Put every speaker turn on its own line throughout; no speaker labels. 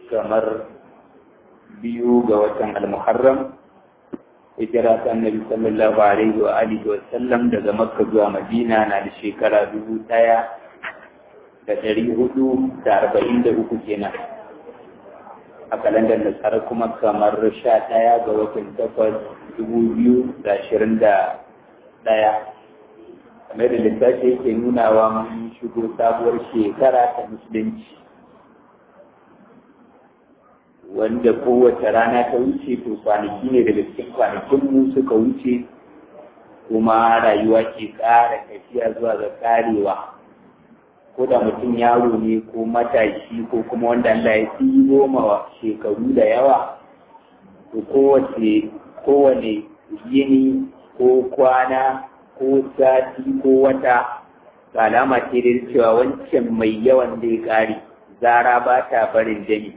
kamar biyu ga watan al-muharram hijira ta annabi sallallahu alaihi wa alihi wa sallam daga makka zuwa madina na da shekara dubu ɗaya da ɗari hudu da arba'in da uku kenan a kalandar nasara kuma kamar sha ɗaya ga watan takwas dubu biyu da ashirin da ɗaya kamar da littafi yake nunawa mun shigo sabuwar shekara ta musulunci wanda kowace rana ta wuce to kwanaki ne daga cikin kwanakinmu suka wuce kuma rayuwa ke ƙara tafiya zuwa ga ƙarewa ko da mutum yaro ne ko matashi ko kuma wanda Allah ya fi goma shekaru da yawa to kowace kowane yini ko kwana ko sati ko wata ga alama ce da cewa wancan mai yawan zai ƙare zara ba ta barin jami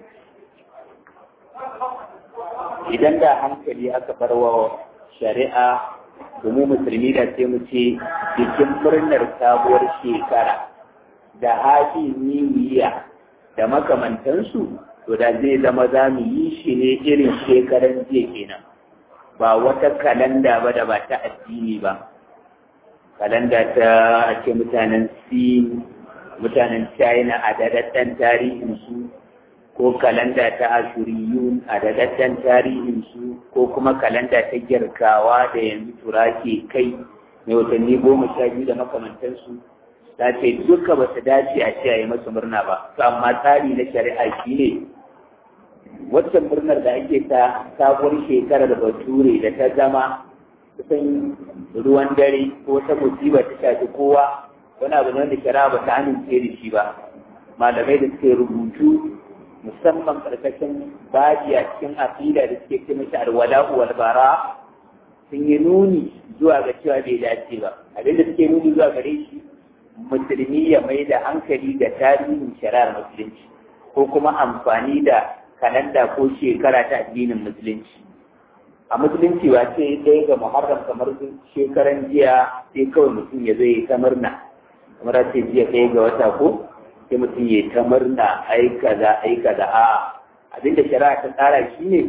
idan da hankali aka bar wa shari'a domin musulmi da sai mu ce bikin murnar sabuwar shekara da hafi niwiya da makamantansu to da zai zama za mu yi shi ne irin shekaran jiya kenan ba wata kalanda ba da ba ta addini ba kalanda ta ake mutanen sin mutanen china a daɗaɗɗen tarihinsu ko kalanda ta ashuriyun a daɗaɗɗen tarihinsu ko kuma kalanda ta girkawa da yanzu turake kai mai watanni goma sha biyu da makamantansu ta ce duka ba su dace a ce a yi masu murna ba to amma tsari na shari'a shi ne waccan murnar da ake ta sabuwar shekarar bature da ta zama kusan ruwan dare ko ta musiba ta shafi kowa wani abu ne wanda shari'a ba ta amince da shi ba malamai da suke rubutu musamman karkashin baji a cikin aqida da suke ce mashi alwala'u wal bara sun yi nuni zuwa ga cewa bai dace ba abinda suke nuni zuwa gare shi musulmi ya mai da hankali ga tarihin shari'ar musulunci ko kuma amfani da kalanda ko shekara ta addinin musulunci a musulunci ba ce ɗaya ga muharram kamar shekaran jiya sai kawai mutum ya zai ta murna kamar ce jiya ɗaya ga wata ko sai mutum ya ta murna ai kaza ai kaza a abinda shari'a ta tsara shi ne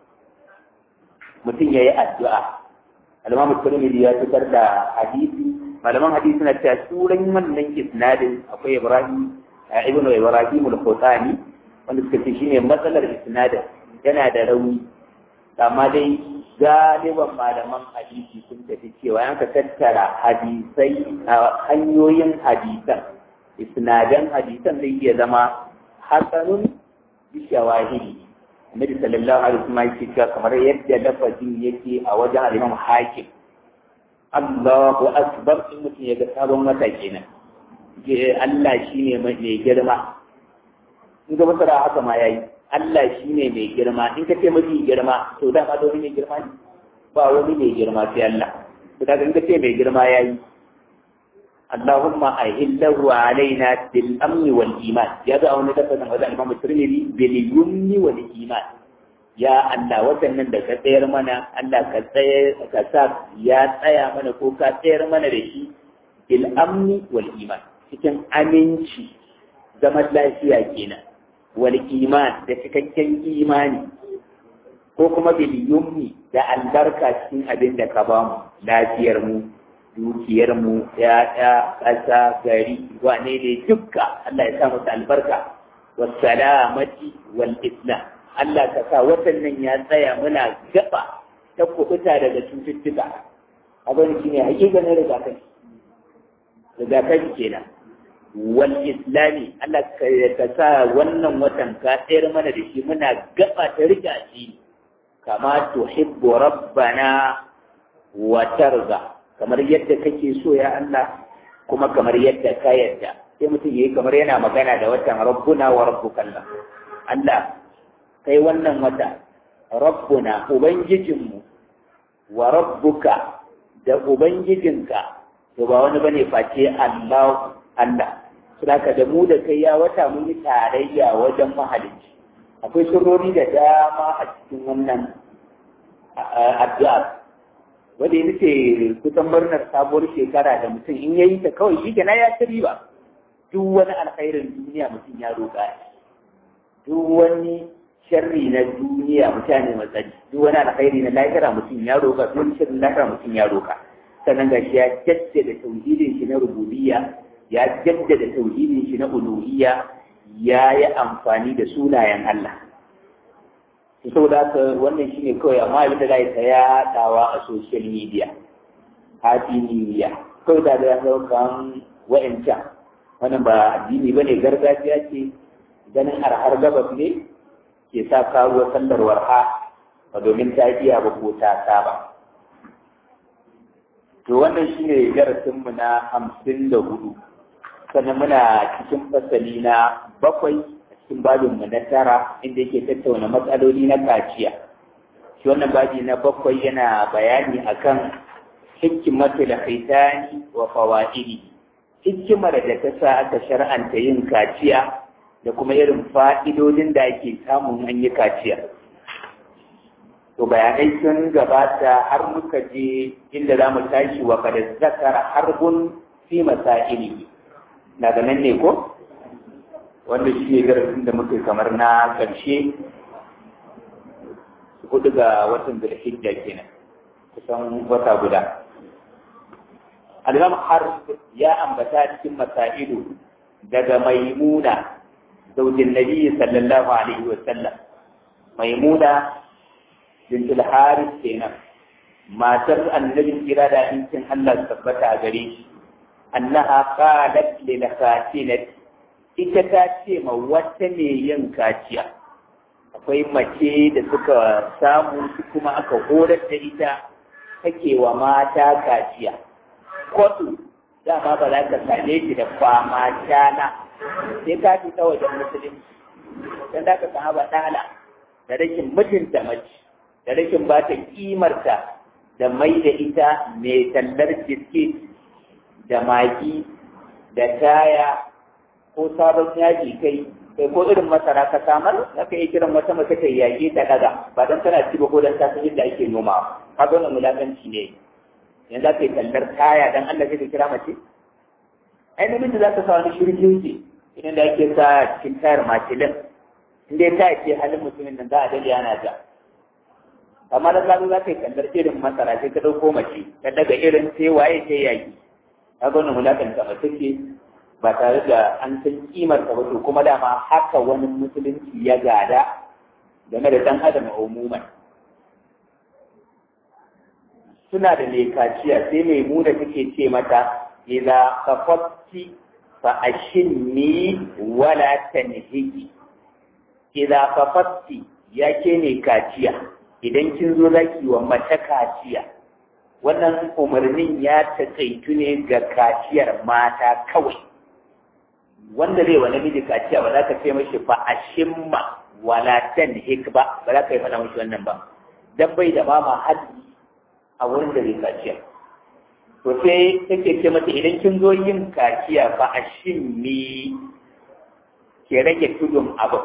mutum ya yi addu'a almamu turmidi ya fitar da hadisi malaman hadisi na cewa turan wannan isnadin akwai ibrahim ibnu ibrahim al-khutani wanda suka ce shine matsalar isnadin yana da rauni amma dai galiban malaman hadisi sun tafi cewa yanka tattara hadisai hanyoyin hadisan isnadan hadisan zai iya zama hasanun bi shawahidi annabi sallallahu alaihi wasallam yake cewa kamar yadda lafazin yake a wajen al-imam hakim Allahu akbar in mutum ya ga sabon wata kenan Allah shine mai girma in ga masara haka ma yayi Allah shine mai girma in ka ce mafi girma to dama da wani mai girma ne ba wani mai girma sai Allah to daga in ka ce mai girma yayi Allahumma ahillahu alaina bil amni wal iman ya ga wani tafsirin wajen Imam Tirmidhi bil yumni wal iman ya Allah watannan da ka tsayar mana Allah ka tsayar ka sa ya tsaya mana ko ka tsayar mana da shi bil amni wal iman cikin aminci zaman lafiya kenan wal iman da cikakken imani ko kuma bil yumni da albarka cikin abin da ka bamu lafiyar mu dukiyar mu ya'ya ƙasa gari wane ne dukka Allah ya sa musu albarka wassalamati wal islam Allah ka sa watan nan ya tsaya muna gaba ta kubuta daga cututtuka abin shi ne hakikanin rigakafi rigakafi kenan wal islami Allah ka sa wannan watan ka tsayar mana da shi muna gaba ta riga shi kama tuhibbu rabbana wa tarza kamar yadda kake so ya Allah kuma kamar yadda ka yarda sai mutum yayi kamar yana magana da watan rabbuna wa rabbukallah Allah kai wannan wata rabbuna ubangijinmu wa rabbuka da ubangijinka to ba wani bane face Allah Allah saboda da mu da kai ya wata mun yi tarayya wajen mahalicci akwai sirrori da dama a cikin wannan addu'a wanda ya ce kusan murnar sabuwar shekara da mutum in yayi ta kawai shi kenan ya ci riba duk wani alkhairin duniya mutum ya roƙa duk wani sharri na duniya mutane matsari duk wani alkhairi na lahira mutum ya roka duk wani sharri na lahira mutum ya roka sannan gashi ya jaddada tauhidin shi na rububiyya ya jaddada tauhidin shi na uluhiyya ya yi amfani da sunayen Allah to saboda haka wannan shine kawai amma abin da za ta yaɗawa a social media happy new year kawai da da kan wa'ancan wannan ba addini bane gargajiya ce ganin arhar gabas ne ke sa karuwa sallar warha ba domin ta iya ba ko ta saba to wannan shine darasinmu na hamsin da hudu sannan muna cikin fasali na bakwai a cikin babinmu na tara inda yake tattauna matsaloli na kaciya shi wannan babi na bakwai yana bayani akan hikimatul khitani wa fawaidi hikimar da ta sa aka shar'anta yin kaciya da kuma irin fa'idodin da ake samun an yi kaciya to bayanai sun gabata har muka je inda za mu tashi wa kada zakara harbun fi masaili daga nan ne ko wanda shi ne darasin da muka kamar na ƙarshe hudu ga watan zulhijja kenan kusan wata guda al-imam har ya ambata cikin masailu daga maimuna zaujin nabi sallallahu alaihi wa sallam maimuna bint al-harith kenan matar annabi kira da incin Allah tabbata a gare shi annaha qalat lil khatinat ita ta ce ma wata ne yin kaciya akwai mace da suka samu kuma aka horar da ita take wa mata kaciya kwatu dama ba za ka same shi da fama shana sai ka fi ta wajen musulunci don za ka samu baɗala da rashin mutunta mace da rashin ba ta kimarta da mai da ita mai tallar biskit da magi da taya ko sabon yaji kai kai ko irin masara ka samar za ka iya kiran wata mace ta yaƙi ta daga ba don tana ci ba ko don ta san yadda ake noma ka zo na mulakanci ne yanzu za ka yi tallar taya don Allah zai ka kira mace ai namiji za ka sa wani shirkin ce idan da ake sa cikin tayar makilin in dai ta ce halin mutumin nan za a dade ana ja amma da zalu za ka yi tallar irin masara sai ka ɗauko mace ka daga irin sai waye sai yaƙi ka ga wani mulakanta mace ce ba tare da an san kimar ta to kuma dama haka wani musulunci ya gada game da dan adam a umuman suna da mai kaciya sai mai muna take ce mata idza khafatti fa ashinni wala tanhiji idza khafatti yake ne kaciya idan kin zo zaki wa mace kaciya wannan umarnin ya takaitu ne ga kaciyar mata kawai wanda zai wa namiji kaciya ba za ka ce mashi fa a shimma wala tan hik ba ba za ka yi faɗa mashi wannan ba dan bai da mama haddi a wurin da zai kaciya to sai take ce mata idan kin zo yin kaciya fa a shimmi ke rage tudun abu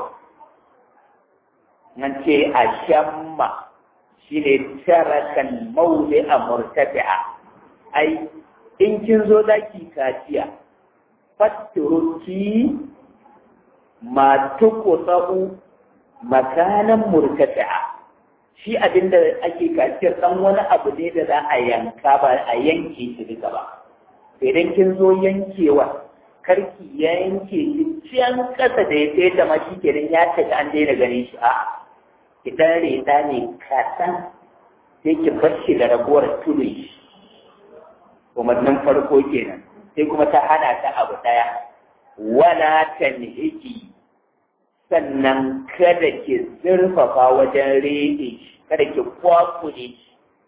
nan ce a shamma shine tarakan mauli a murtafi'a ai in kin zo zaki kaciya fatturuki ma tuqta'u makanan murtafi'a shi abinda ake kaciyar dan wani abu ne da za a yanka ba a yanke shi duka ba idan kin zo yankewa karki ya yanke shi can kasa da ya sai da ma shi kenan ya tafi an daina ganin shi a ki dan reda ne kaɗan sai ki bar shi da ragowar tudun shi umarnin farko kenan sai kuma ta hana ta abu ɗaya wala tanhiki sannan kada ki zurfafa wajen rede shi kada ki kwakule shi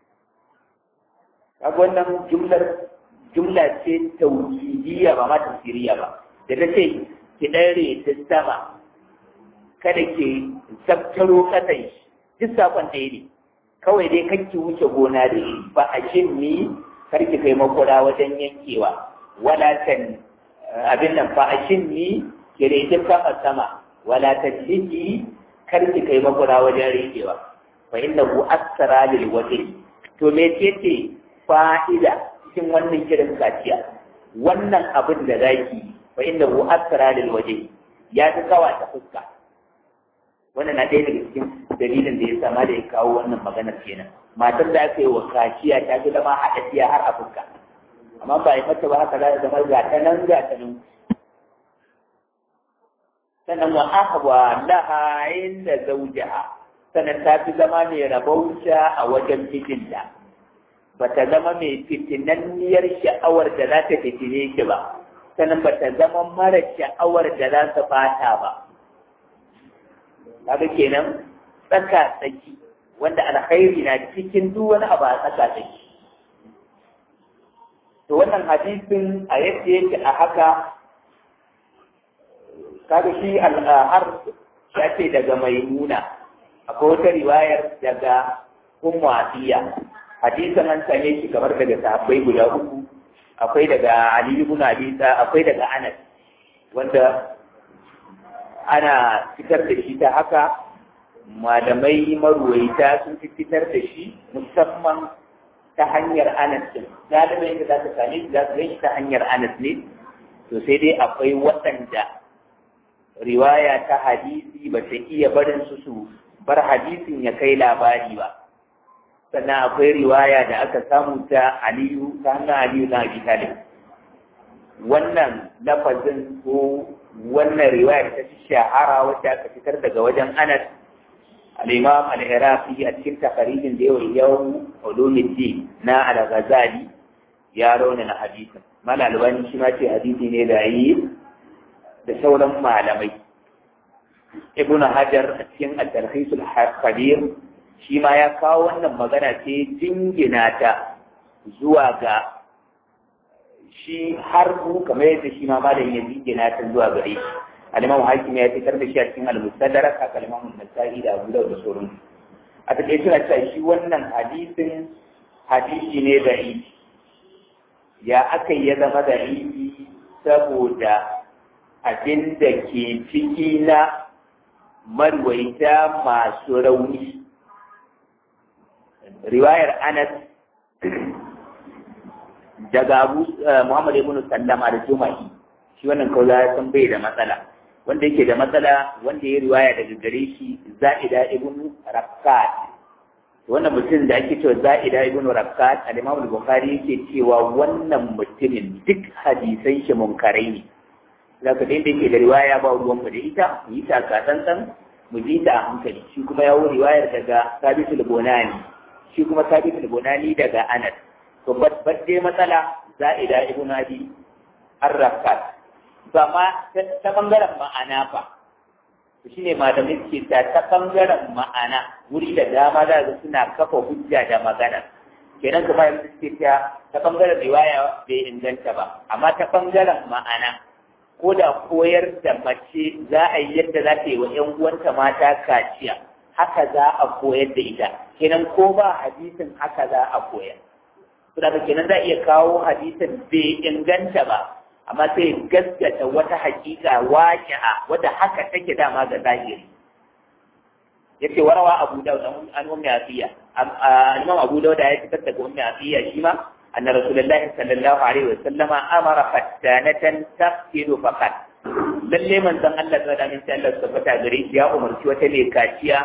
kaga wannan jumlar jumla ce tauhidiyya ba ma tafsiriya ba da ta ce ki ɗan rede sama kada ki zabtaro kasan shi duk sakon ɗaya ne kawai dai kan ki wuce gona da shi ba a shin ni kar ki kai makura wajen yankewa wala tan abin nan fa a shin ni ki rede sama sama wala tajliki kar ki kai makura wajen riƙewa fa innahu aksara lil wajhi to me ce fa'ida cikin wannan kiran kaciya wannan abin da zaki fa innahu aksara lil wajhi ya fi kawa ta fuska wannan na ɗaya daga cikin dalilin da ya sama da ya kawo wannan maganar kenan matar da aka yi wa kaciya ta fi zama haɗaɗɗiya har a fuska amma ba yi mata ba haka za ta zama ga ta nan ga ta nan sannan wa ahwa laha inda zawjaha sannan ta fi zama mai rabauta a wajen mijinta ba ta zama mai fitinanniyar sha'awar da za ta fitine shi ba sannan ba ta zama mara sha'awar da za ta bata ba kaga kenan tsaka tsaki wanda alkhairi na cikin duk wani abu a tsaka tsaki to wannan hadisin a yadda yake a haka kaga shi har ya ce daga maimuna akwai wata riwayar daga ummu atiya hadisin an same shi kamar daga sahabbai guda uku akwai daga ali ibn abi akwai daga anas wanda ana fitar da shi ta haka malamai maruwaita sun fi fitar da shi musamman ta hanyar anas din galibin da za ka same shi za ka shi ta hanyar anas ne to sai dai akwai waɗanda riwaya ta hadisi ba ta iya barin su su bar hadisin ya kai labari ba sannan akwai riwaya da aka samu ta aliyu ta hannun aliyu na abi talib wannan lafazin ko wannan riwaya ta fi shahara wacce aka fitar daga wajen anas al-imam al-iraqi a cikin takarijin da yawan yawon ulumuddin na al-ghazali ya rauna na hadisin malalubani shi ma ce hadisi ne da yi da sauran malamai ibn hajar a cikin at-tarhis al-khabir shi ma ya kawo wannan magana ce jingina ta zuwa ga shi har ku kamar yadda shi ma malamin ya jingina ta zuwa gare shi al-imam hakim ya fitar da shi a cikin al-mustadrak haka al-imam an-nasa'i da abu dawud da sauran a take suna cewa shi wannan hadisin hadisi ne da ya aka ya zama da saboda abin da ke ciki na marwaita masu rauni riwayar anas daga abu muhammad ibn sallama da juma'i shi wannan kawai ya san bai da matsala wanda yake da matsala wanda ya riwaya daga gare shi za'ida ibn rakkat wannan mutum da ake cewa za'ida ibn rakkat al-imam al-bukhari yake cewa wannan mutumin duk hadisan shi munkarai ne zaka da yake da riwaya ba ruwan mu da ita mu yi ta katsantsan mu ji ta a hankali shi kuma ya wuri riwayar daga sabitul bonani shi kuma sabitul bonani daga anas to bat dai matsala za'ida ibn abi ar-rakkat amma ta bangaren ma'ana fa shi ne malamai ke ta ta bangaren ma'ana wuri da dama za su suna kafa hujja da magana kenan kuma yanzu suke ta ta bangaren riwaya bai inganta ba amma ta bangaren ma'ana ko da koyar da mace za a yi yadda za ta yi wa ‘yan uwanta mata kaciya haka za a koyar da ita kenan ko ba hadisin haka za a koyar saboda kenan za a iya kawo hadisin bai inganta ba amma sai gaskata wata hakika waqi'a wadda haka take dama ga zahiri yace warawa Abu Dawud an ummi Asiya Imam Abu Dawud ya fitar da ummi Asiya shi ma anna Rasulullahi sallallahu alaihi wasallam amara fattanatan taqtilu faqat lalle manzon Allah da da minta Allah tabbata gare shi ya umarci wata ne kaciya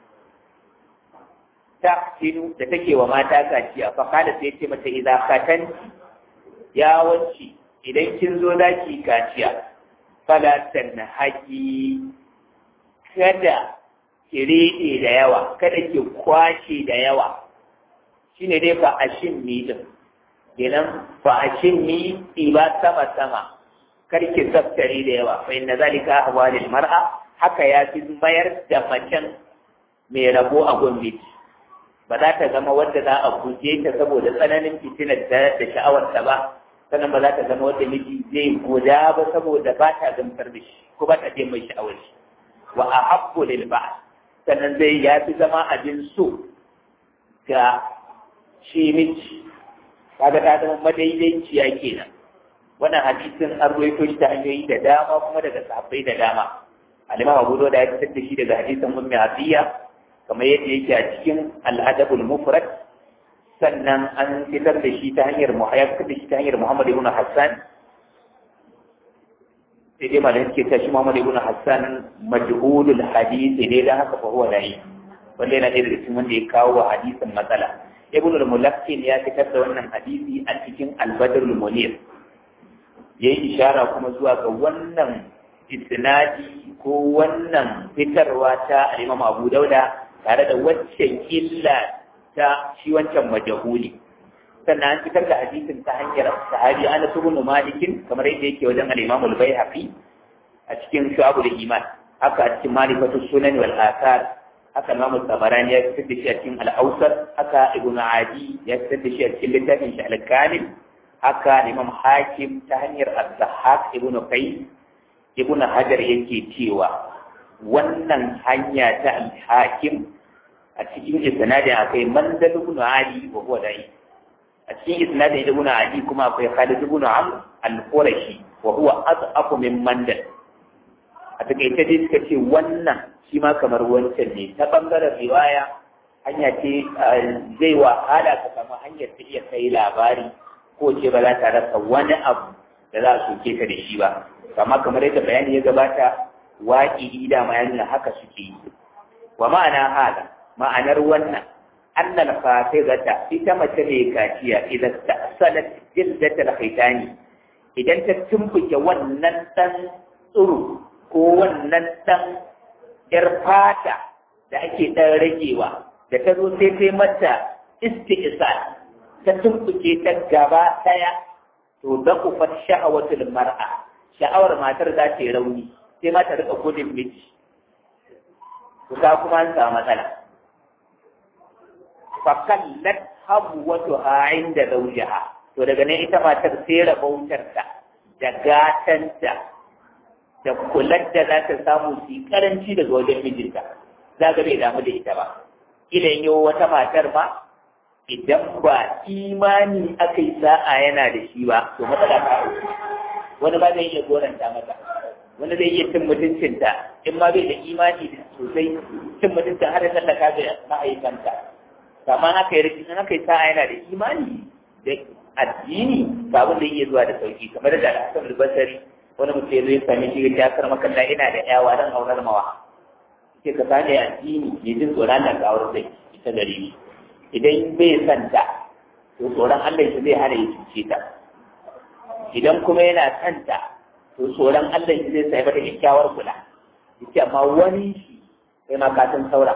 taqtilu da take wa mata kaciya faqala sai ce mata idza khatan ya wanci idan kin zo za ki kaciya falatan haƙi kada ki riɗe da yawa kada ki kwashe da yawa shi ne dai fa'ashin mi ɗin kenan fa'ashin mi ba sama sama kar ki zaftare da yawa fa inna zalika ahwalil mar'a haka ya fi mayar da macen mai rabo a gwamnati ba za ta zama wadda za a guje ta saboda tsananin fitinar da sha'awarta ba sannan ba za ta zama wata miji zai guda ba saboda ba ta gamsar da shi ko ba ta je mai sha'awar shi wa a habbu lil ba sannan zai ya fi zama abin so ga shi miji kaga ta zama madaidaiciya kenan wannan hadisin an ruwaito shi ta hanyoyi da dama kuma daga sahabbai da dama al-imam Abu Dawud ya fitar da shi daga hadisin Ummi Atiya kamar yadda yake a cikin al-Adabul Mufrad sannan an fitar da shi ta hanyar ya fitar da shi ta hanyar Muhammad ibn Hassan sai dai malam ke ta shi Muhammad ibn Hassan majhulul hadith ne dan haka fa huwa dai wanda yana da cikin wanda ya kawo hadisin matsala ibn al-mulakkin ya fitar da wannan hadisi a cikin al-badr al-munir yayi ishara kuma zuwa ga wannan isnadi ko wannan fitarwa ta Imam Abu Dauda tare da waccan illa ta shi wancan majahuli sannan an fitar da hadisin ta hanyar sahabi Anas ibn Malik kamar yadda yake wajen al-Imam al-Baihaqi a cikin Shu'abul Iman haka a cikin Malifatu Sunan wal Athar haka Imam Tabarani ya fitar da shi a cikin Al-Awsat haka Ibn Adi ya fitar da shi a cikin littafin shi Al-Kamil haka Imam Hakim ta hanyar Az-Zahhak Ibn Qais Ibn Hajar yake cewa wannan hanya ta Al-Hakim a cikin isnadin akwai Mandal ibn Ali wa huwa da'i a cikin isnadin ibn Ali kuma akwai Khalid ibn Amr al-Qurashi wa huwa adhafu min Mandal a takaice dai suka ce wannan shi ma kamar wancan ne ta bangaren riwaya hanya ce zai wahala ka samu hanyar ta iya kai labari ko ce ba za ta rasa wani abu da za a soke ka da shi ba amma kamar yadda bayani ya gabata waƙi da ma yana haka suke yi wa ma'ana hada ma'anar wannan annal fasizata ita mace ne kaciya idan ta salat jildatal khitani idan ta tumbuke wannan dan tsuru ko wannan dan yar fata da ake dan ragewa da ta zo sai ta mata isti'sal ta tumbuke ta gaba daya to da kufat sha'awatul mar'a sha'awar matar za ta yi rauni sai ma ta rika gudun miji to ka kuma an samu matsala fakallat habwatuha inda zawjiha to daga nan ita matar sai rabautarta da gatanta da kular da za ta samu su karanci daga wajen mijinta za ga bai damu da ita ba ila yau wata matar ma idan ba imani aka yi sa'a yana da shi ba to matsala ta wani ba zai iya goranta mata wani zai iya cin mutuncinta in ma bai da imani sosai cin mutuncin har da tallaka da ma'aikanta kama haka yi rikin haka yi sa'a yana da imani da addini ba abin da iya zuwa da sauki kamar da Hassan al-Basri wani mutum zai sami shi ya kar makalla ina da yawa dan aurar mawa ke ka sani addini ne jin tsoron da ga aurar sai ita gare ni idan bai san ta to tsoron Allah shi zai hana ya cuce ta idan kuma yana san ta to tsoron Allah shi zai sai mata kyakkyawar kula yace amma wani shi sai ma ka san saura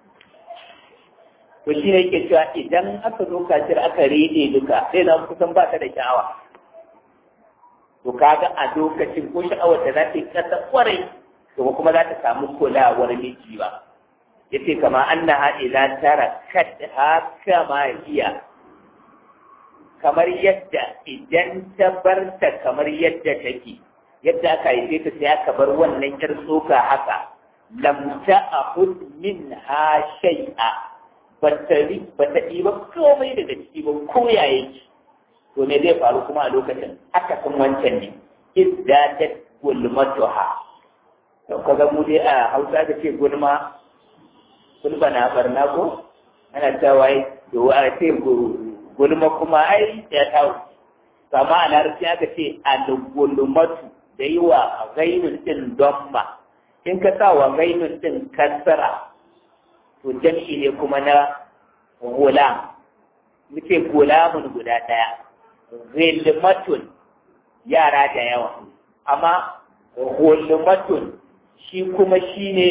to shi ne yake cewa idan aka zo kacir aka rede duka sai zama kusan ba ta da sha'awa to kaga a lokacin ko sha'awar da za ta yi kasa kwarai to kuma za ta samu kulawar miji ba yace kama annaha ila tara kad haka ma hiya kamar yadda idan ta bar ta kamar yadda take yadda aka haife ta sai aka bar wannan yar tsoka haka lam ta'khud minha shay'a bata bata ɗiba komai daga ciki ba ko ya yake to me zai faru kuma a lokacin haka kun wancan ne izdadat gulmatuha to kaga mu dai a Hausa da ce gulma gulma na barna ko ana cewa wai to a ce gulma kuma ai ya tawo kama a larabci aka ce al-gulmatu da yi wa gainun din domma in ka sa wa gainun din kasara to jam'i ne kuma na gulam muke gulamun guda ɗaya zilmatun yara da yawa amma gulmatun shi kuma shi ne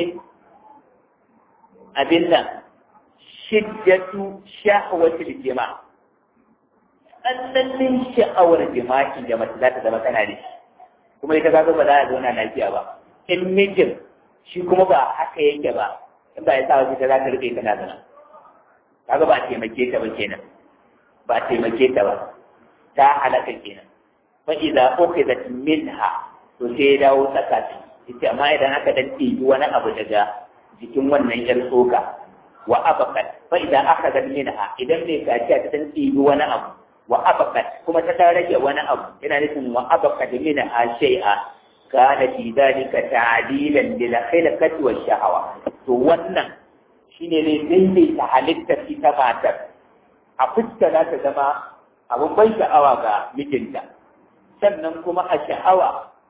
abin nan shiddatu shahwatul jima tsananin sha'awar jima'i da mace za ta zama tana da shi kuma ita kaga ba za a zauna lafiya ba in mijin shi kuma ba haka yake ba in ba ya sa wasu ta za ta rufe tana zana kaga ba a taimake ta ba kenan ba a taimake ta ba ta halaka kenan fa idza ukhizat minha to sai ya dawo tsaka ta yace amma idan aka dan ɗebi wani abu daga jikin wannan yar tsoka wa abaqat fa idza akhadhat minha idan mai kaciya ta dan ɗebi wani abu wa abaqat kuma ta dan rage wani abu yana nufin wa abaqat minha shay'a kana fi dhalika ta'dilan lil khilqati wash shahawa to wannan shine ne daidaita halittar ita matar a fuska za ta zama abin ban sha'awa ga mijinta sannan kuma a sha'awa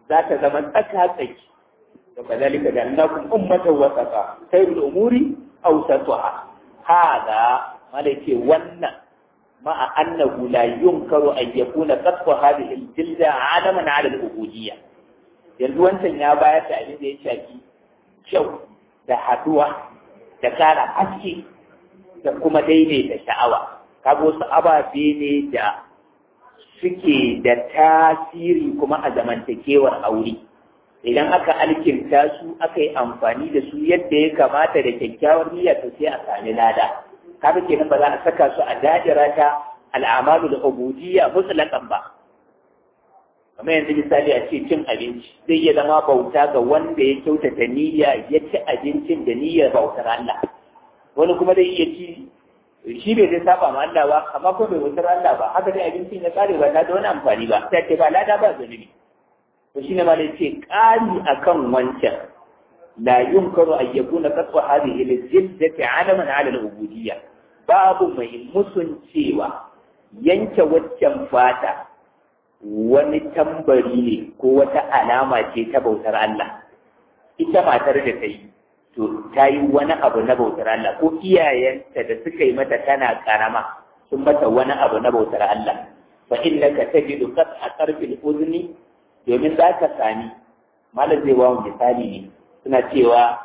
za ta zama tsaka tsaki da kazalika da annakum ummatan wasaqa sayyidul umuri awsatuha hada mala ce wannan ma'a annahu la yunkaru an yakuna qatfu hadhihi al-jilda adaman ala al-ubudiyya yanzu wancan ya bayar da abin da ya shafi kyau da haduwa da kara haske da kuma daidaita sha'awa kaga wasu ababe ne da suke da tasiri kuma a zamantakewar aure idan aka alkinta su aka yi amfani da su yadda ya kamata da kyakkyawar niyya to sai a sami lada kaga kenan ba za a saka su a dajira ta al'amalu da ubudiyya mutlaqan ba kamar yanzu misali a ce cin abinci zai iya zama bauta ga wanda ya kyautata niyya ya ci abincin da niyyar bautar Allah wani kuma zai iya ci shi bai zai saba ma Allah ba amma ko bai bautar Allah ba haka dai abincin ya kare ba ta da wani amfani ba sai ce ba lada ba zunubi to shine ma dai ce kari akan wancan la yunkaru an yakuna qatwa hadhihi al-jiddati alaman ala al-ubudiyya babu mai musun cewa yanke waccan fata wani tambari ne ko wata alama ce ta bautar Allah ita matar da ta yi to ta yi wani abu na bautar Allah ko iyayenta da suka yi mata tana karama sun mata wani abu na bautar Allah fa innaka tajidu qat a qarfil udni domin za ka sami malam zai wawo misali ne suna cewa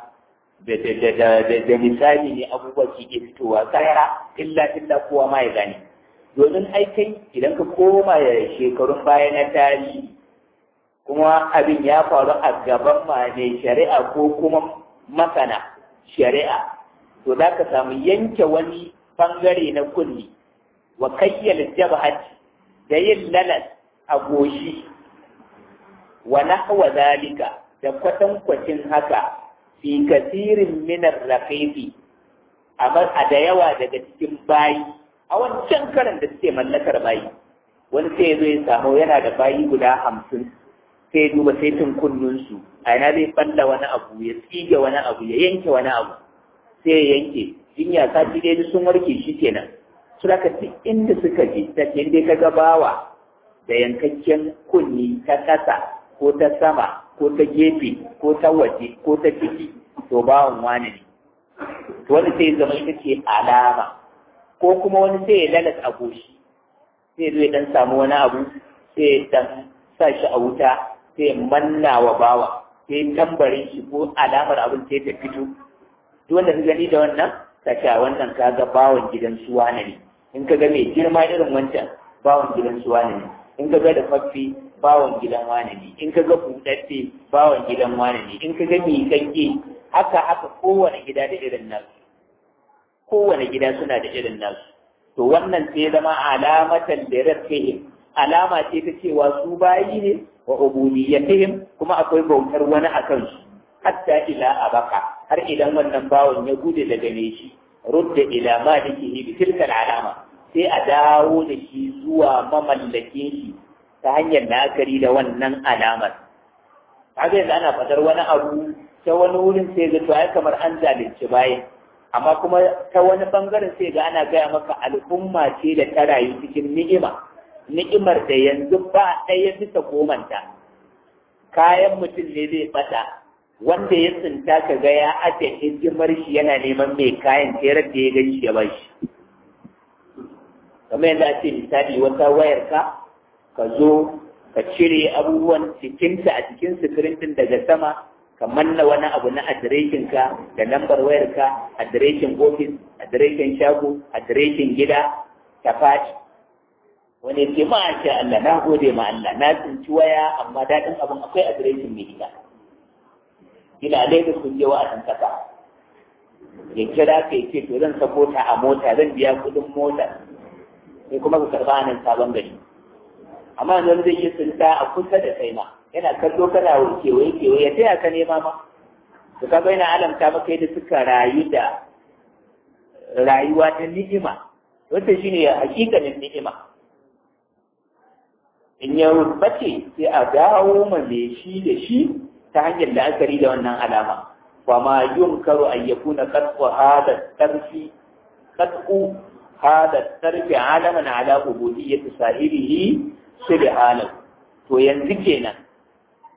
da misali ne abubuwa ke fitowa tsara illa illa kowa ma ya gane domin aikai idan ka koma shekarun baya na tarihi kuma abin ya faru a gaban ma ne shari'a ko kuma masana shari'a to za ka samu yanke wani bangare na kulli wa kayyal jabhat da yin lalas a goshi wa nahwa zalika da kwatankwacin haka fi kasirin minar raqiqi amma a da yawa daga cikin bayi a wancan karan da suke mallakar bayi wani sai ya zo ya samu yana da bayi guda hamsin sai ya duba saitin kunnunsu a yana zai balla wani abu ya tsige wani abu ya yanke wani abu sai ya yanke jinya sati dai sun warke shi kenan su da duk inda suka je ta inda ka ga bawa da yankakken kunni ta ƙasa ko ta sama ko ta gefe ko ta waje ko ta ciki to bawan wani ne wani sai zama ita ce alama ko kuma wani sai ya lalata a goshi sai zai dan samu wani abu sai ya dan sa shi a wuta sai ya manna wa bawa sai tambarin shi ko alamar abin sai ta fito duk wanda ka gani da wannan ka ce wannan ka ga bawan gidan suwa ne in ka ga mai girma irin wancan bawan gidan suwa ne in ka ga da faffi bawan gidan wane ne in ka ga buɗaɗɗe bawan gidan wane ne in ka ga miƙaƙƙe haka haka kowane gida da irin nasu kowane gida suna da irin nasu to wannan sai zama alamatan da rafihim alama ce ta cewa su bayi ne wa ubudiyatihim kuma akwai bautar wani a kansu hatta ila abaka har idan wannan bawan ya gude daga ne shi rudda ila malikihi bi tilkal alama sai a dawo da shi zuwa mamallakin shi ta hanyar la'akari da wannan alamar kaga yanzu ana fadar wani abu ta wani wurin sai ga to ai kamar an zalunci bayan amma kuma ta wani bangaren sai ga ana gaya maka al'umma ce da ta rayu cikin ni'ima ni'imar da yanzu ba ɗaya bisa gomanta kayan mutum ne zai bata wanda ya tsinta ka ga ya aje hidimar shi yana neman mai kayan terar da ya gan shi ya ba shi kamar yadda ake misali wata wayar ka ka zo ka cire abubuwan cikinta a cikin sikirin din daga sama ka manna wani abu na adireshin ka da lambar wayar ka adireshin ofis adireshin shago adireshin gida ta faɗi wani ce ma sha Allah na gode ma Allah na tsinci waya amma daɗin abin akwai adireshin mai gida gida Lagos kun je wa'azin kasa ya kira ka ce to zan sako ta a mota zan biya kuɗin mota sai kuma ka karɓa nan sabon gari amma yanzu zai yi tsinta a kusa da kai ma yana kallo kana kewaye kewaye ya taya ka nema ma to kaga yana alamta maka yadda suka rayu da rayuwa ta ni'ima wanda shine hakikanin ni'ima in ya bace sai a dawo ma me shi da shi ta hanyar la'akari da wannan alama wa ma yunkaru an yakuna qat'u hada tarfi qat'u hada tarfi alaman ala ubudiyyati sahibihi subhanahu to yanzu kenan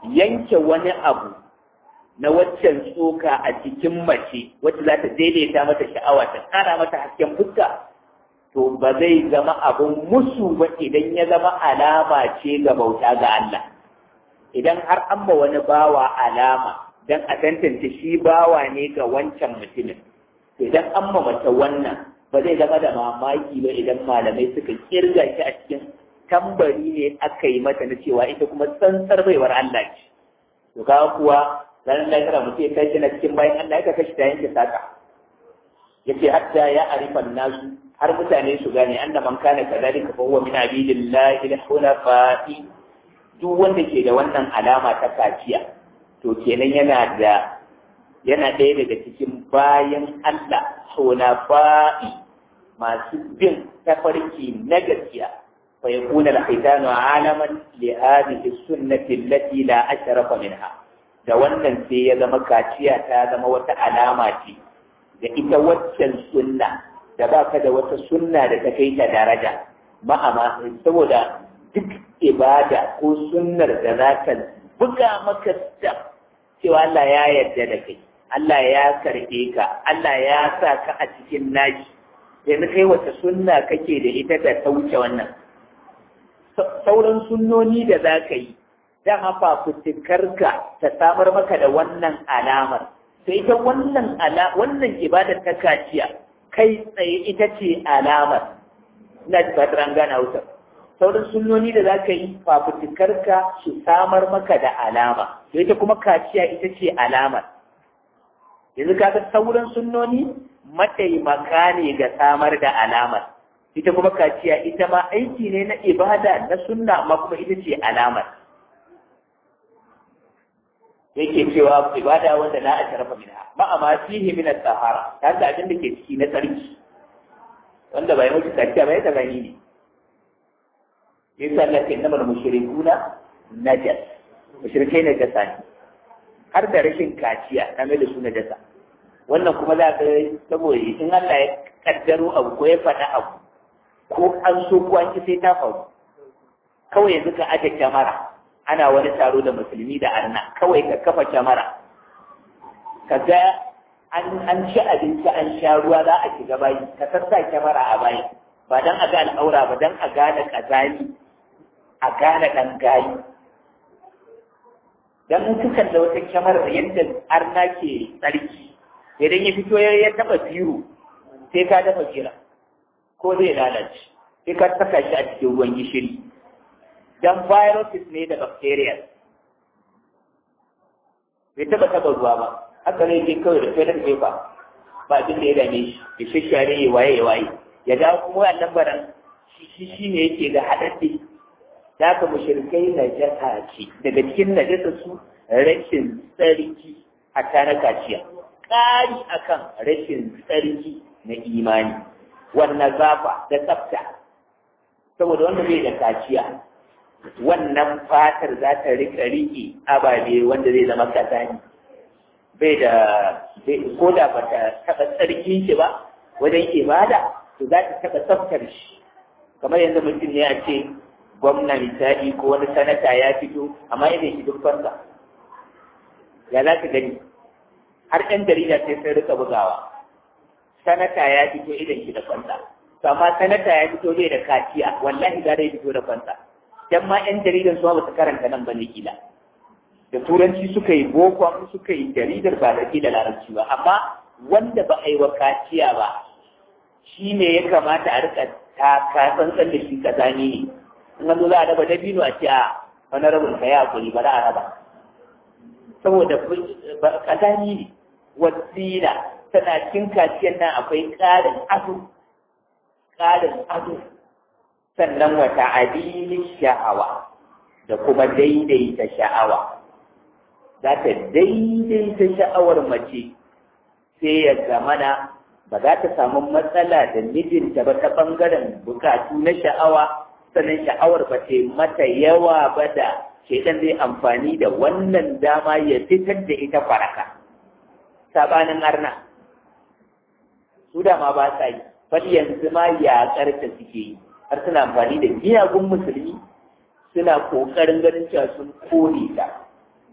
yanke wani abu na waccan tsoka a cikin mace wacce za ta daidaita mata sha'awa ta ƙara mata hasken fuska to ba zai zama abun musu ba idan ya zama alama ce ga bauta ga Allah idan har an ba wani bawa alama dan a tantance shi bawa ne ga wancan mutumin idan an ma mace wannan ba zai zama da mamaki ba idan malamai suka kirga shi a cikin tambari ne aka yi mata na cewa ita kuma tsantsar baiwar Allah ce to kaga kuwa ranar lahira mutum ya kai shi na cikin bayan Allah ya kashi ta yanke saka yace hatta ya arifan nasu har mutane su gane anna man kana kadhalika fa huwa min abidillahi al-hunafa'i duk wanda ke da wannan alama ta kaciya to kenan yana da yana ɗaya daga cikin bayan Allah hunafa'i masu bin tafarki na gaskiya fa yakuna al-khitanu alaman li hadhihi sunnati allati la ashrafa minha da wannan sai ya zama kaciya ta zama wata alama ce da ita waccan sunna da ba ka da wata sunna da ta kai ta daraja ma'ama saboda duk ibada ko sunnar da za ta buga maka ta cewa Allah ya yarda da kai Allah ya karɓe ka Allah ya sa ka a cikin nashi yanzu kai wata sunna kake da ita da ta wuce wannan sauran sunnoni da za ka yi dan hafa fitikarka ta samar maka da wannan alamar sai ita wannan ala wannan ibadar ta kaciya kai tsaye ita ce alamar ina ji fatar an gana wutar sauran sunnoni da za ka yi fafutukarka su samar maka da alama to ita kuma kaciya ita ce alamar yanzu kaga sauran sunnoni mataimaka ne ga samar da alamar ita kuma kaciya ita ma aiki ne na ibada na sunna amma kuma ita ce alamar yake cewa ibada wanda la ashrafa minha ma amma fihi min at-tahara ta da abin da ke ciki na tsarki wanda bai mutu kaciya bai ta gani ne yasa Allah ke namar mushrikuna najas mushrikai na jasa ne har da rashin kaciya na mai da su najasa wannan kuma za ka saboda in Allah ya kaddaro abu ko ya faɗa abu ko an so ko an ki sai ta faru kawai yanzu ka aje kyamara ana wani taro da musulmi da arna kawai ka kafa kyamara ka ga an ci abinci an sha ruwa za a shiga bayi ka sassa kyamara a bayi ba dan a ga al'aura ba dan a gane kazani a gane dan gayi dan in ka kalla wata kyamara yadda arna ke tsarki idan ya fito ya taba biro sai ka dafa jira ko zai lalace sai ka saka shi a cikin ruwan gishiri dan viruses ne da bacteria bai taba taba ruwa ba haka ne ke kawai da toilet paper ba abin da ya dame shi ya shashare ya waye ya waye ya dawo kuma wannan lambaran shi shi ne yake ga haɗaɗɗe da aka mushrikai najasa ce daga cikin najasa su rashin tsarki a na kaciya ƙari akan rashin tsarki na imani wannan zafa da tsafta saboda wanda bai da kaciya wannan fatar za ta rika riƙe ababe wanda zai zama kazani bai da ko da ba ta taɓa tsarkin shi ba wajen ibada to za ta taɓa tsaftar shi kamar yanzu mutum ne a ce gwamna misali ko wani sanata ya fito amma idan shi duk fansa ya za ka gani har ɗan jarida sai sun rika bugawa sanata ya fito idan shi da fansa to amma sanata ya fito bai da kaciya wallahi za zai fito da fansa dan ma ƴan jaridan su ba su karanta nan bane kila da turanci suka yi boko suka yi jaridar ba da da larabci ba amma wanda ba a yi wa kaciya ba shi ne ya kamata a rika taka tsantsan da shi kazani ne in an zo za a raba dabino a ce a wani rabin ka ya hakuri ba za a raba saboda kazani ne wasila tana cin kaciyar nan akwai ƙarin ado ƙarin ado sannan wata adilin sha'awa da kuma daidaita sha'awa za ta daidaita sha'awar mace sai ya zamana ba za ta samu matsala da mijinta ba ta ɓangaren bukatu na sha'awa sannan sha'awar ba ta mata yawa ba da shaidan zai amfani da wannan dama ya fitar da ita faraka sabanin arna su da ma ba sa yi bal yanzu ma yaƙar ta suke yi har suna amfani da miyagun musulmi suna ƙoƙarin ganin cewa sun kore ta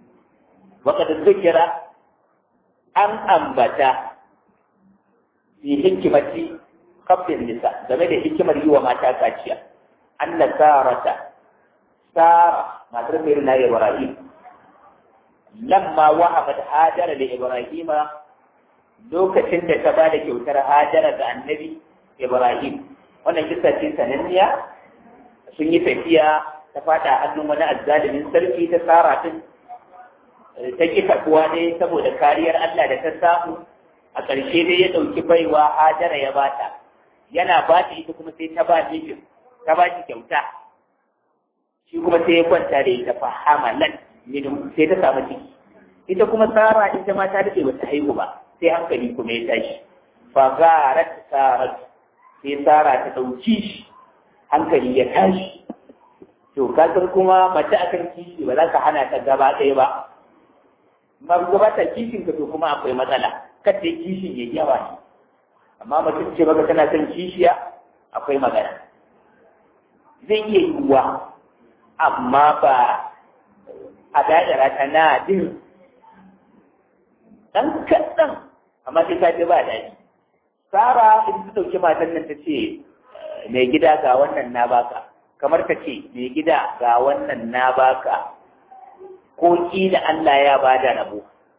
waka da zikira an ambata fi hikimati kafin nisa game da hikimar yi wa mata kaciya an na sarata sara matar mai na ibrahim lamma wahabat hajara da ibrahima lokacin da ta ba da kyautar hajara ga annabi ibrahim wannan kisa ce sananniya sun yi tafiya ta fada hannun wani azzalimin sarki ta tsara din ta ki takuwa ne saboda kariyar Allah da ta samu a ƙarshe dai ya ɗauki baiwa hajara ya bata yana ba ta ita kuma sai ta ba mijin ta ba shi kyauta shi kuma sai ya kwanta da ita fa hamalan min sai ta samu ciki ita kuma tsara ita ma ta daɗe bata haihu ba sai hankali kuma ya tashi fa garat sarat sai tsara ta ɗauki shi hankali ya tashi to kasar kuma mace akan kishi ba za ka hana ta gaba ɗaya ba ma gaba ta kishin ka to kuma akwai matsala kada kishin ya yawa ne amma mutum ce baka tana son kishiya akwai magana zai iya yiwuwa amma ba a dadara ta na din ɗan kaɗan amma sai ka ji ba daɗi Sara in ta ɗauki matan nan ta ce mai gida ga wannan na baka kamar ta ce mai gida ga wannan na baka ko kila Allah ya bada rabo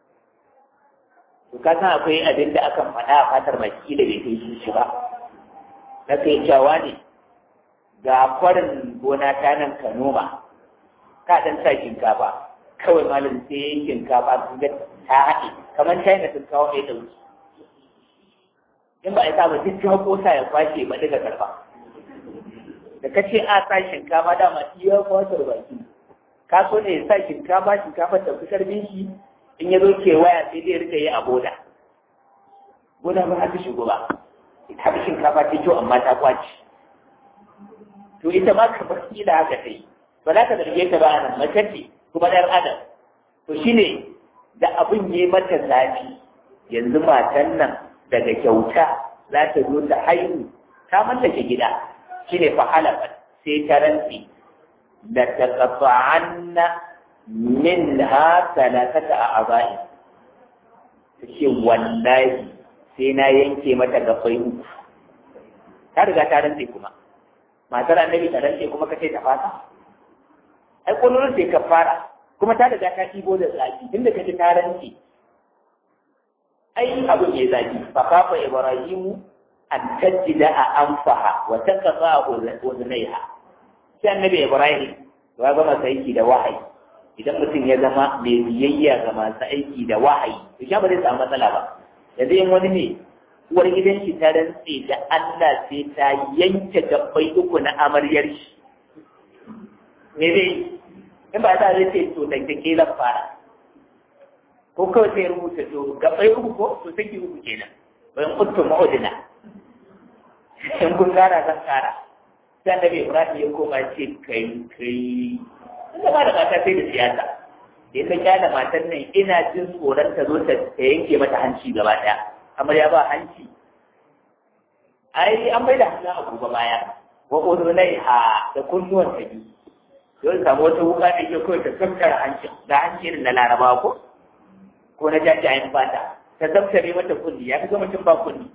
to ka san akwai abin da akan faɗa a fatar mai kila bai kai shi ba na kai cewa ne ga kwarin gona ta nan ka noma ka dan sa shinkafa kawai malam sai yin shinkafa ga ta haɗe kamar china sun kawo mai ɗauki in ba a sa ba duk ta kosa ya kwashe ba daga karfa da ka ce a sa shinkafa dama iya kwatar baki ka so ne sa shinkafa shinkafa ta fi karbin shi in ya zo waya sai dai rika yi a boda boda ba haka shigo ba ita bi shinkafa ta kyau amma ta kwaci to ita ma ka bar kila haka ta yi ba za ka zarge ta ba a nan mace ce kuma ɗan adam to shine da abin yi mata zafi yanzu matan nan daga kyauta za ta zo ta haihu ta mallake gida shine fa halafat sai ta rantsi da taqata'anna minha salatata a'za'i take wallahi sai na yanke mata gafai uku ta riga ta rantsi kuma matar annabi ta rantsi kuma kace ta fata ai kullun sai ka fara kuma ta riga ta ibo da zaki tunda kace ta rantsi ai abu ne zaki fa kafa ibrahimu an tajida a anfaha wa taqaqa udnaiha sai annabi ibrahim ya gama aiki da wahayi idan mutum ya zama mai biyayya ga masu aiki da wahayi to shi ba zai samu matsala ba yanzu in wani ne uwar gidan shi ta rantse da Allah sai ta yanke gabbai uku na amaryar shi me zai in ba ta zai ce to da ke zan fara ko kawai sai rubuta to gabbai uku ko to saki uku kenan bayan kuntu ma'udina in kun gara zan kara sai annabi Ibrahim ya koma ce kai kai ina ba da mata sai da siyasa da ya kyala matan nan ina jin tsoron ta zo ta yanke mata hanci gaba daya amma ya ba hanci ai an bai da hannun abu ba baya wa udunaiha da kunnuwan ta biyu yau samu wata wuka da ke kawai ta tsaftar hancin da hanci irin na larabawa ko ko na jajayen fata ta zaftare mata kunni ya fi ga mutum ba kunni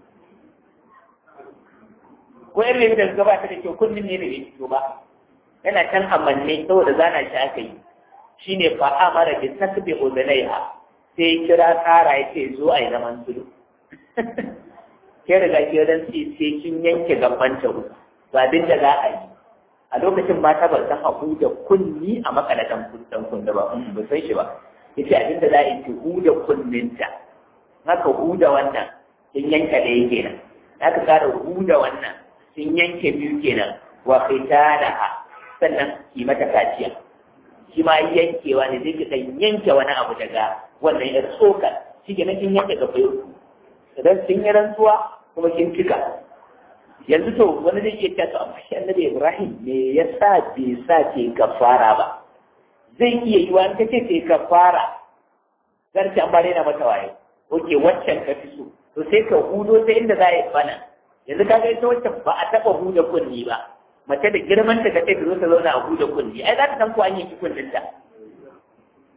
ko irin da gaba ta da kyau kunnin ne bai fito ba yana can amanne saboda zana shi aka yi shine fa amara bi tasbi udalaiha sai kira tsara yace zo ai zaman sulu ke riga ke dan sai sai kin yanke gaban ta ba abin da za a yi a lokacin mata ba san haku da kunni a makalatan kundan kunda ba ba san shi ba yace abin da za a yi ki huda kunninta haka huda wannan kin yanka da yake nan haka kara huda wannan kin yanke biyu kenan wa khitanaha sannan ki mata kaciya shi ma yankewa ne zai kan yanke wani abu daga wannan yar tsokar shi ke kin yanke ga bayo idan kin yi rantsuwa kuma kin cika yanzu to wani zai iya cewa amma shi annabi Ibrahim me yasa bai sa ke kafara ba zai iya yi wa ta ce ke kafara zan ci an bare na mata waye oke waccan ka fi so to sai ka hudo ta inda za a yi bana yanzu ka ga ita waccan ba a taɓa huda kunni ba mace da girman ta kace ta zo ta zauna a huda kunni ai za ta san ko an yi kunnin ta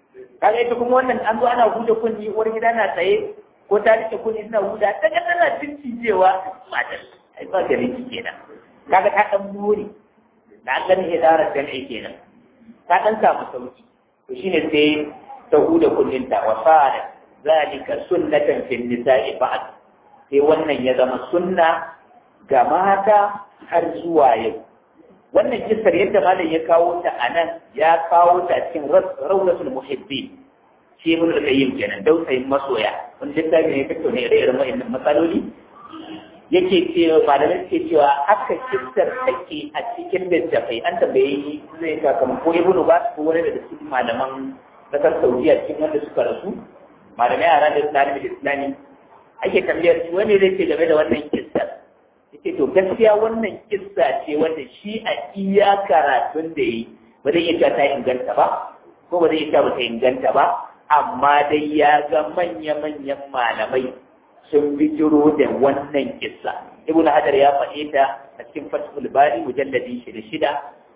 kaga ita kuma wannan an zo ana huda kunni uwar gida na tsaye ko ta rike kunni suna huda ta ga tana cincijewa matar ai ba gari ki kenan kaga ta dan more da an gani idarar jam'i kenan ta dan samu sauki to shine sai ta huda kunninta wa fara zalika sunnatan fil nisa'i ba'd sai wannan ya zama sunna ga mata har zuwa yau wannan kisar yadda malam ya kawo ta a nan ya kawo ta cikin rawlatul muhibbi shi ibn al-qayyim kenan dausayin masoya wani littafi ne fito ne da irin wa'annan matsaloli yake cewa malamai ke cewa haka kisar take a cikin littafai an tambayi zai ka kamar ko ibn ba ko wani daga cikin malaman kasar saudiya cikin wanda suka rasu malamai a ranar islami da islami ake tambayar shi wani zai ce game da wannan kissar yace to gaskiya wannan kissa ce wanda shi a iya karatun da yi ba zai iya ta inganta ba ko ba zai iya ba ta inganta ba amma dai ya ga manya-manyan malamai sun bijiro da wannan kissa ibnu hajar ya faɗe ta a cikin fathul bari mujalladi shida shida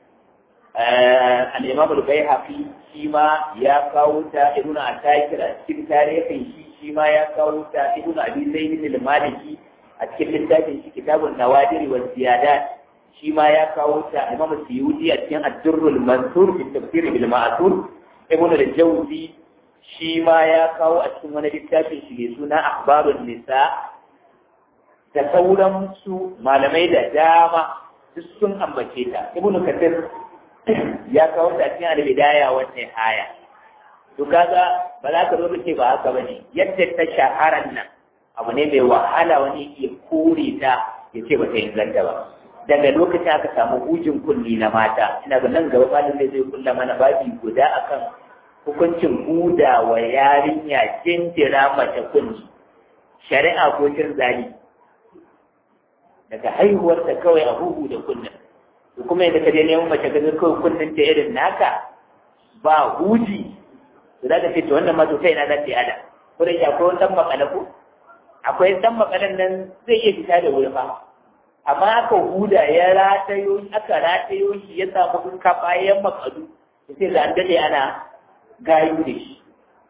al-imam al-baihaqi shi ma ya kawo ta ibnu atakir a cikin tarihin shi shi ma ya kawo ta ibnu abi zaid al-maliki a cikin littafin shi kitabun nawadir wa ziyadat shi ma ya kawo ta imam suyuti a cikin ad-durrul mansur fi tafsir bil ma'thur ibnu al-jawzi shi ma ya kawo a cikin wani littafin shi mai suna akhbarun nisa da sauran su malamai da dama duk sun ambace ta ibnu kathir ya kawo ta cikin al-bidaya wa nihaya to kaga ba za ka zo ce ba haka bane yadda ta shaharan nan abu ne mai wahala wani ya kore ta ya ce ba ta inganta ba daga lokacin aka samu hujin kulli na mata ina ga nan gaba malin zai kulla mana babi guda akan hukuncin huda wa yarinya jinjira mace kunni shari'a ko cin zali daga haihuwarta kawai a huhu da kunnin to kuma yadda ka je neman mace ga kawai kunnin ta irin naka ba huji to za ka ce to wannan ma to kai na za ta yi ada ko da akwai wani dan makala ko akwai dan makalan nan zai iya fita da wuri fa amma aka huda ya ratayo aka ratayo shi ya samu kuka bayan makalu sai ga an dade ana gayu da shi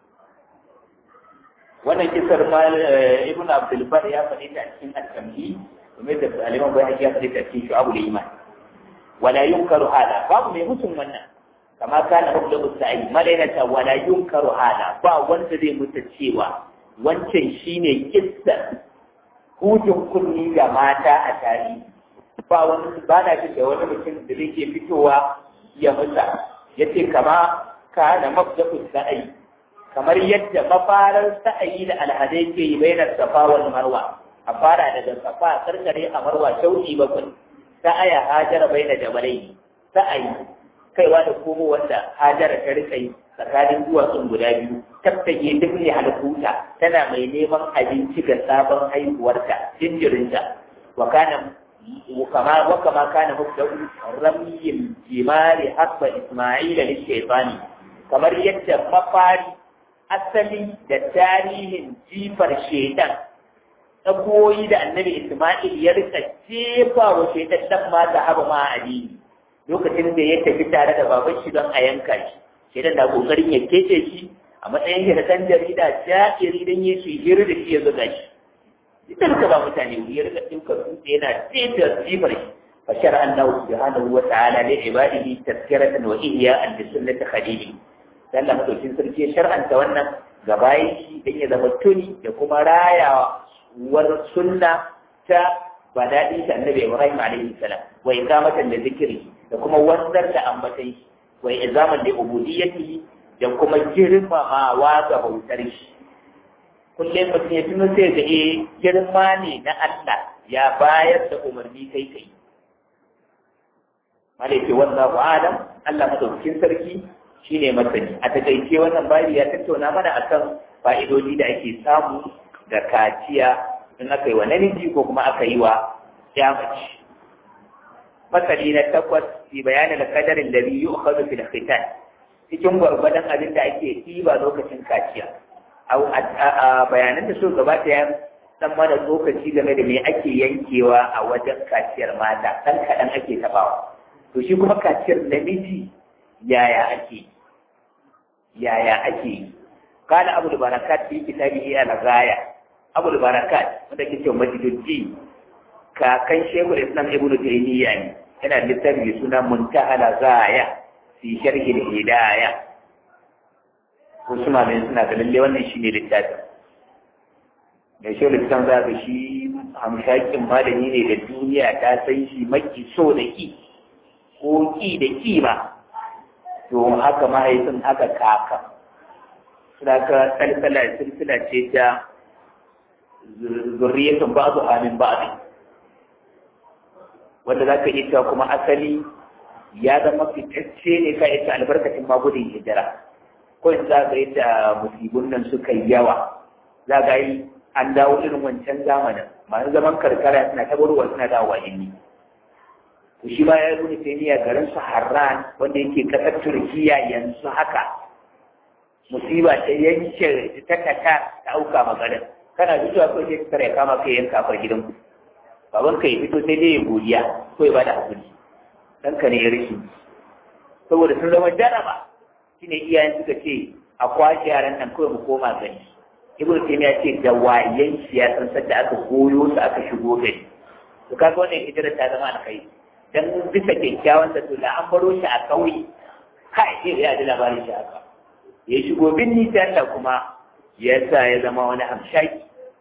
wannan kisar mal ibnu abdul bar ya faɗi ta cikin al-kamhi kuma da aliman bai ya faɗi ta cikin shu'abul iman wala yunkaru hada babu mai mutum wannan kama kana mabda sa'i malainata wala yunkaru hada ba wanda zai mutu cewa wancan shine kissa hutun kunni ga mata a tarihi ba wani ba na jin da wani mutum da zai ke fitowa ya musa yace kama kana mabda sa'i kamar yadda mafarar sa'ayi da alhadai ke yi bainar safa wal marwa a fara daga safa karkare a marwa shauki bakwai sa'aya hajara baina jabalai sa'ayi kaiwa da komo wanda hajara ta rika yi tsakanin duwatsun guda biyu tattage duk ne halkuta tana mai neman abinci ga sabon haihuwarta jinjirinta wa kana وكما وكما كان مبدأ رمي الجمال حسب إسماعيل للشيطان kamar yadda mafari asali da tarihin jifar shaitan tsakoyi da annabi Ismail ya rika jefa wa shaitan dan ma da haba ma addini lokacin da ya tafi tare da baban shi don a yanka shi shaitan na kokarin ya kece shi a matsayin shi da dan jarida ja'iri dan yi shi hira da shi ya zuga shi idan ka ba mutane ya rika dinka dutse yana jefa jifar shi fa shar'a Allah subhanahu wa ta'ala li ibadihi tazkiratan wa ihya'an li sunnati khalili dan Allah madaukin sarki ya shar'anta wannan ga bayan shi dan ya zama tuni da kuma rayawar sunna ta ba daɗi ta annabi Ibrahim alaihi salam wa iqamatan da zikiri da kuma wanzar da ambatai wa izaman da ubudiyyati da kuma girmamawa ga bautar shi kullum mutum ya tuno sai ga eh girma ne na Allah ya bayar da umarni kai kai malai wallahu alam Allah madaukakin sarki shine masani a takaice wannan bayi ya tattauna mana akan fa'idodi da ake samu da kaciya in aka yi wa namiji ko kuma aka yi wa ya mace masali na takwas fi bayanin kadarin da biyu ukhadu fil khitan cikin gwargwadon abin da ake ɗiba lokacin kaciya a bayanan da so gabata ya san mana lokaci game da me ake yankewa a wajen kaciyar mata ɗan kaɗan ake tabawa to shi kuma kaciyar namiji yaya ake yaya ake yi kana abu da barakat fi kitabihi al-ghaya abu da barakat wanda ke cewa majiduddi kakan shekul islam ibn taymiya ne yana littafi mai suna muntaha al-ghaya fi sharhi al-hidayah wasu malamai suna ga lalle wannan shine littafin da shekul islam za ga shi hamshakin malami ne da duniya ta san shi maki so da ki ko ki da kima to haka mahaifin haka kaka suna ka salsala silsila ce ta zurriyatun ba'du amin ba'du wanda za ka iya kuma asali ya zama fitacce ne ka ita albarkacin magudin hijira ko in za ka yi ta musibin nan suka yi yawa za ka yi an dawo irin wancan zamanin masu zaman karkara suna tabarwa suna dawowa inni to shi ma ya zo ne taimiya garin su harran wanda yake kasar turkiya yanzu haka musiba ta yanke ta kata ta auka magarin kana fitowa ko sai ka ya kama kai yanka a gidan ku baban ka ya fito sai dai ya godiya ko ya bada hakuri dan ka ne ya rishi saboda sun zama jaraba shine iyayen suka ce a kwashe yaran nan kawai mu koma gani ibnu taymiya ce da wayen shi ya san sadda aka goyo su aka shigo gari to kaga wannan hijira ta zama alkhairi dan bisa kyakkyawan da to da an baro shi a kauye kai sai ya ji labarin shi haka ya shigo binni ta Allah kuma ya sa ya zama wani hamshaki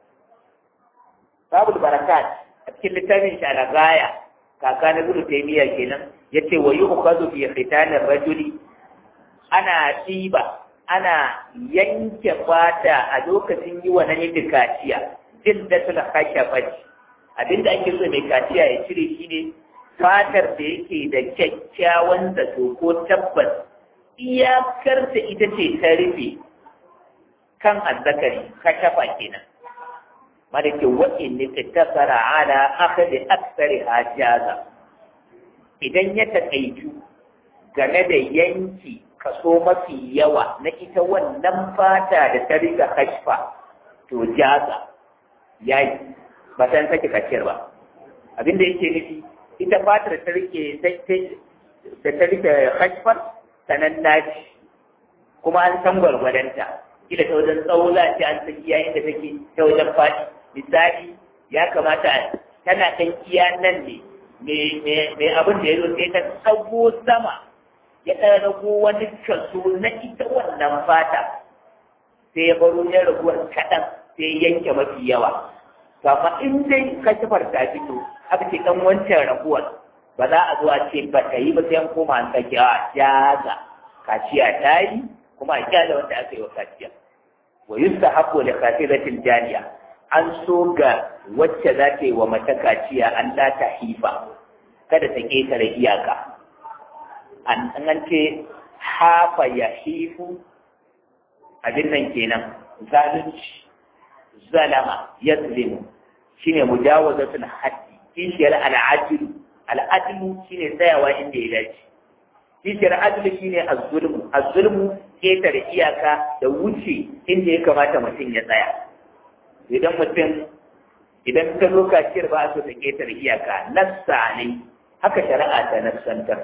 babul barakat a cikin littafin shi ala gaya kaka na ibnu taymiya kenan yace wa yu'khadhu fi khitanir rajuli ana ɗiba ana yanke fata a lokacin yi wa namiji kaciya jin da suna kashe faci abinda ake so mai kaciya ya cire shi ne fatar da yake da kyakkyawan zato ko tabbas iyakar da ita ce ta rufe kan azzakari kashafa kenan malake wa'in ne ta tasara ala akhadi aksari hajaza idan ya taƙaitu game da yanki kaso mafi yawa na ita wannan fata da ta riga kashfa to jaza ya yi ba san sake kaciyar ba abinda yake nufi ita fatar ta rike da ta rike kashfar sanan naci kuma an san gwargwadonta kila ta wajen tsawo za ce an san iya inda take ta wajen faɗi misali ya kamata tana ɗan iya nan ne mai abin da ya zo sai ta tsago sama ya ɗan rago wani kaso na ita wannan fata sai ya baro ya raguwar kaɗan sai yanke mafi yawa to amma in dai kashifar ta fito aka ce ɗan wancan raguwar ba za a zo a ce ba ta yi ba sai an koma an sake a jaza kaciya ta yi kuma a kyale wanda aka yi wa kaciya wa yusta haƙo da kafiratin jariya an so ga wacce za ta yi wa mata kaciya an la ta hifa kada ta ƙetare iyaka an an ce hafa ya hifu abin nan kenan zalunci zalama ya zulimu shine mujawazatul haddi kishiyar al'adilu al'adilu shine tsayawa inda ya dace kishiyar adilu shine az-zulmu az-zulmu ketare iyaka da wuce inda ya kamata mutum ya tsaya idan mutum idan ka zo kaciyar ba a so ta ketare iyaka nassa ne haka shari'a ta nassantar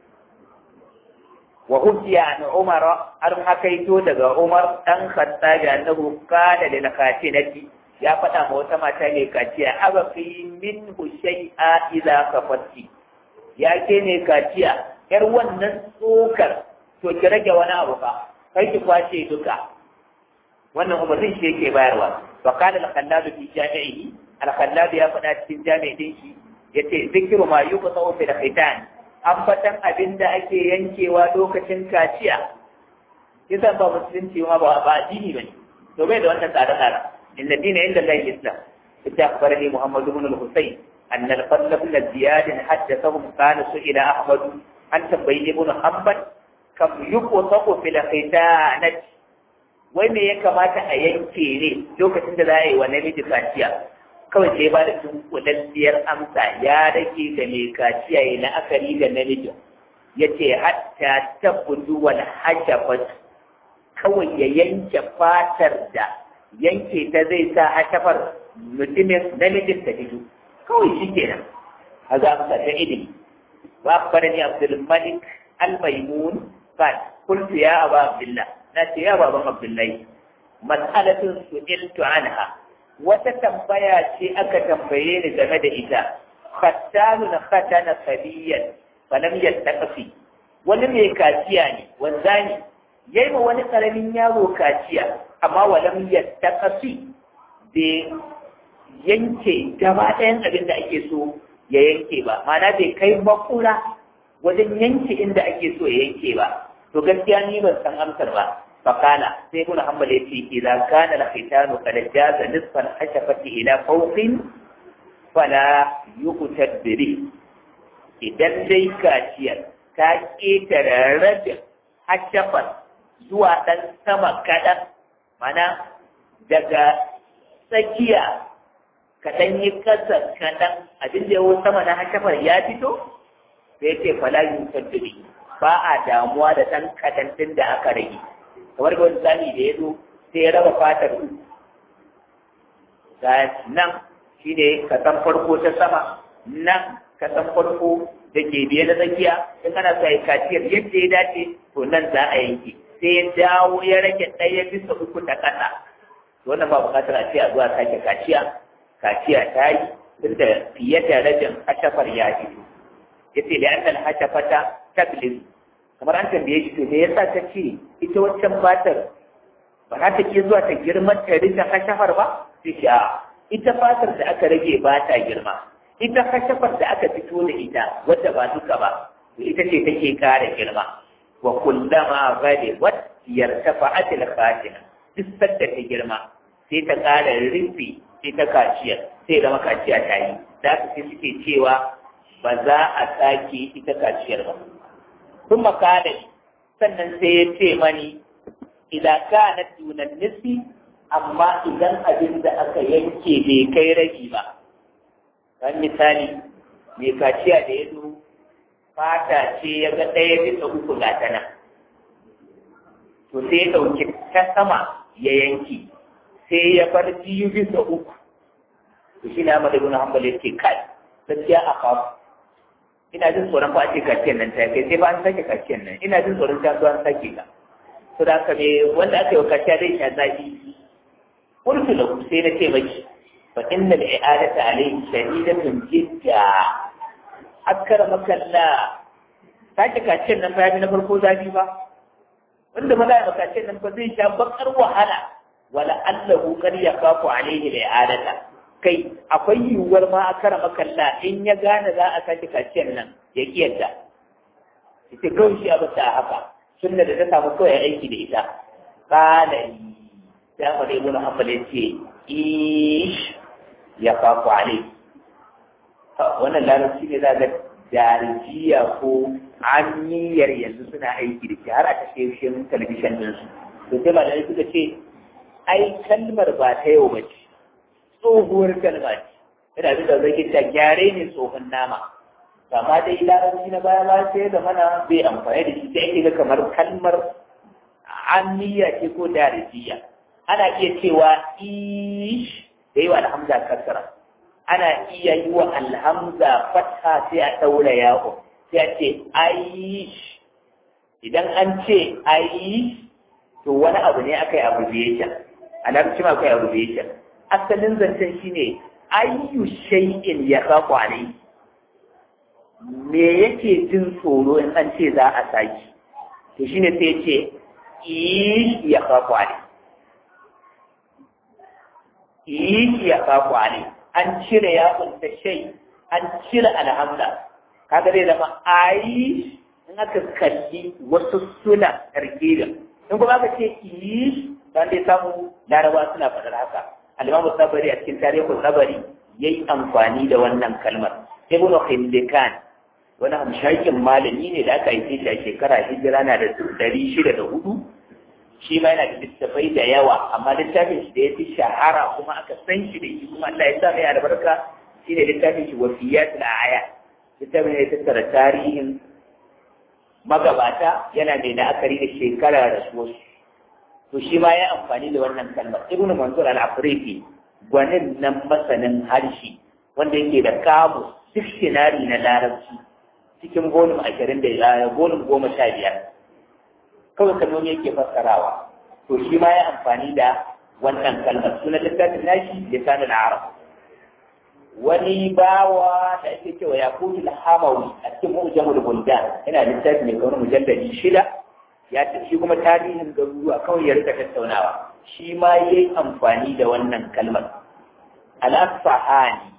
wa hujja an umar har hakaito daga umar dan khattabi annahu qala lil khatinati ya faɗa ma wata mata ne kaciya abaqi min shay'a idza kafatti ya ke ne kaciya yar wannan tsokar to ki rage wani abu fa kai ki kwace duka wannan umarnin shi yake bayarwa fa qala al-khallad fi jami'ihi al-khallad ya faɗa cikin jami'in shi yace zikru ma yuqta'u fi al-khitan ambatan abin da ake yankewa lokacin kaciya kisan ba musulunci ma ba ba addini bane to bai da wannan tsare tsare inna dina inda Allah islam ita akhbarani Muhammad ibn al-Husayn anna al-Fadl ibn Ziyad haddathahum kana su'ila Ahmad an tambayi ibn Hanbal kam yuqtaqu fil khitanat wai me ya kamata a yanke ne lokacin da za a yi wa namiji kaciya kawai sai ba da tunkulalliyar amsa ya rage da mai kaciya ya la'akari da namijin ya ce hatta ta budu wani hashafat kawai ya yanke fatar da yanke ta zai sa hashafar mutumin namijin ta fito kawai shi kenan a za amsa ta ilimi ba fara ni abdulmalik almaimun kan kultu ya aba abdullah na na ce ya baban abdullahi mas'alatun su'iltu anha wata tambaya ce aka tambaye ni game da ita khattanun khatana sabiyan falam yattaqfi wani mai kaciya ne wanzani yayi ma wani karamin yaro kaciya amma walam yattaqfi bai yanke gaba ɗayan abin da ake so ya yanke ba ma'ana bai kai makura wajen yanke inda ake so ya yanke ba to gaskiya ni ban san amsar ba fakala sai ibn hanbal yace idan kana al-khitanu qad jaza nisfan hashafati ila fawqin fala yuqtad bihi idan dai kaciyar ta ƙetare rabin hashafar zuwa ɗan sama kaɗan mana daga tsakiya kaɗan yi ƙasa kaɗan abin da yawon sama na hashafar ya fito sai ce fala yuqtad bihi ba a damuwa da ɗan kaɗan ɗin da aka rage kamar da wani zami da ya zo sai ya raba fatar ga nan shi ne kasan farko ta sama nan kasan farko da ke biye na tsakiya in ana sa yi kaciyar yadda ya dace to nan za a yanke sai ya dawo ya rage ɗaya bisa uku ta ƙasa wannan ba buƙatar a ce a zuwa sake kaciya kaciya ta yi duk da fiye da rajin hashafar ya fito ya ce da an hashafata tablis kamar an tambaye shi to me yasa ta ce ita wancan fatar ba za ta ke zuwa ta girma ta rika kashafar ba sai ce a ita fatar da aka rage ba ta girma ita kashafar da aka fito da ita wadda ba duka ba to ita ce take kara girma wa kullama gade wat yartafa'at al-fatina duk sadda ta girma sai ta kara rufi sai ta kaciya sai zama kaciya ta yi da sai suke cewa ba za a sake ita kaciyar ba sun makana sannan sai ya ce mani idan ka na tunan nisi amma idan abin da aka yanke bai kai ragi ba kan misali mai kaciya da ya zo fata ce ya ga ɗaya bisa uku ga ta nan to sai ya ɗauki ta sama ya yanki sai ya bar biyu bisa uku to shi ne Ahmad ibn Hanbal yake kai gaskiya a kawo ina jin tsoron fa ake kaciyar nan ta kai sai ba an sake kaciyar nan ina jin tsoron ta zuwa an sake ka to da haka me wanda aka yi wa kaciya zai sha zafi qultu lahu sai na ce maki fa inna al-i'adata alayhi shadidatun jidda akramaka Allah sake kaciyar nan fa na farko zafi ba wanda ma za a kaciyar nan fa zai sha bakar wahala wala allahu qad yaqafu alayhi al-i'adata kai akwai yiwuwar ma a kara makalla in ya gane za a sake kaciyar nan ya kiyarta ita kawai shi abu ta haka sunna da ta samu kawai aiki da ita kala yi ya faɗi ibn hanbal ya ce ish ya faku ale wannan larabci ne za ga darijiya ko amiyar yanzu suna aiki da shi har a tashoshin talabishin ɗinsu to sai ba da suka ce ai kalmar ba ta yau ba ce tsohuwar kalma ce ina da zai ta gyare ne tsohon nama amma dai larabci na baya ba sai da mana bai amfani da shi sai ake ga kamar kalmar amiya ce ko darijiya ana iya cewa ish da yi wa alhamza kasara ana iya yi wa alhamza fatha sai a ɗaura yaƙo sai a ce aish idan an ce aish to wani abu ne aka yi abbreviation a larabci ma akwai abbreviation asalin zancen shine ayyu shay'in ya kafu alai me yake jin tsoro in an ce za a saki to shine sai ce ish ya kafu alai ish ya kafu alai an cire ya kunta shay an cire alhamza kaga zai zama aish in aka kalli wasu suna tarkibin in kuma aka ce ish dan dai samu larabawa suna faɗar haka al-Imam Sabari a cikin tarihin Sabari yayi amfani da wannan kalmar Ibn Khildikan wani hamshakin malami ne da aka yi shi a shekara hijira na da ɗari shida da hudu shi ma yana da littafai da yawa amma littafin shi da ya fi shahara kuma aka san shi da shi kuma Allah ya sa mai albarka shi ne littafin shi wafiyat aya littafin ya tattara tarihin magabata yana da la'akari da shekara da su to shi ma ya amfani da wannan kalmar ibnu mansur al-afriki gwanin nan masanin harshe wanda yake da kamus dictionary na larabci cikin volume ashirin da ya volume goma sha biyar kawai kalmomi yake fassarawa to shi ma ya amfani da wannan kalmar sunan littafin nashi lisanul arab wani bawa da ake cewa ya kutu hamawi a cikin mu'jamul buldan yana littafi mai kawai mujalladi shida ya ce shi kuma tarihin garuruwa kawai ya rika tattaunawa shi ma yayi amfani da wannan kalmar al-asfahani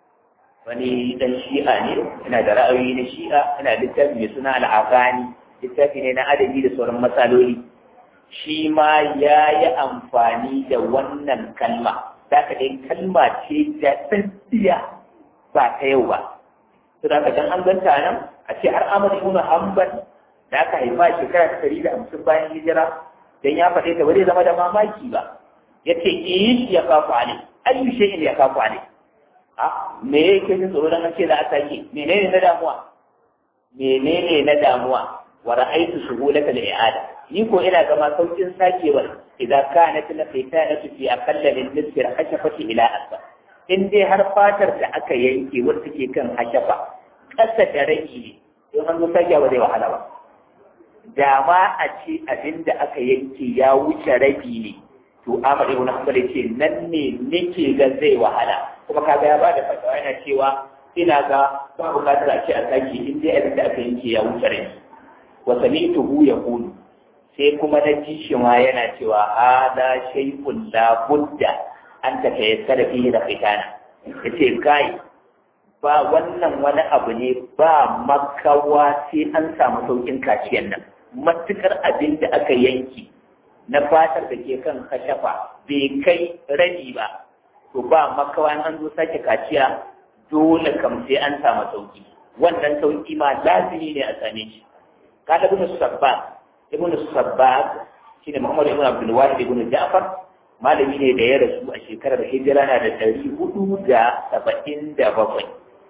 wani dan shi'a ne yana da ra'ayoyi na shi'a yana littafi mai suna al-afani littafi ne na adabi da sauran matsaloli shi ma ya yi amfani da wannan kalma za ka dai kalma ce da tsakiya ba ta yau ba su da dan an ganta nan a ce har amur ibn hanbal da aka haifa shekara ta ɗari da hamsin bayan hijira dan ya faɗe ta ba zai zama da mamaki ba ya ce in ya kafu ale ayu shay'in ya kafu ale a me yake jin tsoro dan ce za a sake menene na damuwa menene na damuwa wa ra'aytu shughulaka al-i'ada ni ko ina gama saukin sakewar idan kanat la fitanatu fi aqalla min nisfi al-hashafati ila asfa in dai har fatar da aka yanke wacce ke kan hashafa kasa da rage ne don an zo sakewa zai wahala ba da ma a ce abin da aka yanke ya wuce rabi ne to Ahmad ibn Hanbal ce nan ne nake ga zai wahala kuma kaga ya bada fatawa yana cewa ina ga ba bukatar a ce a sake in dai abin da aka yanke ya wuce rabi wa sami'tuhu yaqulu sai kuma na ji shi ma yana cewa hada shay'un la budda an ta tayassara fihi da fitana yace kai ba wannan wani abu ne ba makawa sai an samu saukin kaciyan nan matukar abin da aka yanki na fatar da ke kan kashafa bai kai rani ba to ba makawa an zo sake kaciya dole kam sai an samu sauki wannan sauki ma lazimi ne a same shi kada ibn sabbaq ibn sabbaq shine muhammad ibn abdul wahid ibn ja'far malami ne da ya rasu a shekarar hijira na da ɗari hudu da saba'in da bakwai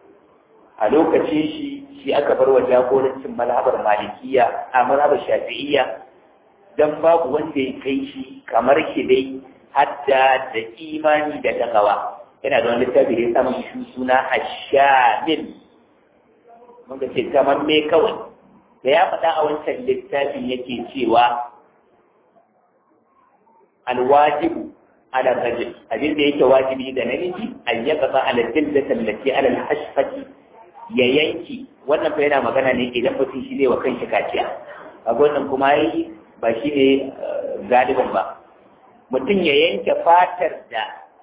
a lokacin shi shi aka bar wa jagorancin malhabar malikiya a malhabar shafi'iyya dan babu wanda ya kai shi kamar shi dai hadda da imani da takawa yana da wani littafi da ya samu shi suna ashamil mun ga ce kamar me kawai da ya faɗa a wancan littafin yake cewa alwajibu ala rajul abin da yake wajibi ga namiji an yaqta ala jildati allati ala alhashfati ya yanki wannan fa yana magana ne idan mutum shi ne wa kanshi kaciya a wannan kuma yi ba shi ne galibin ba mutum ya yanke fatar da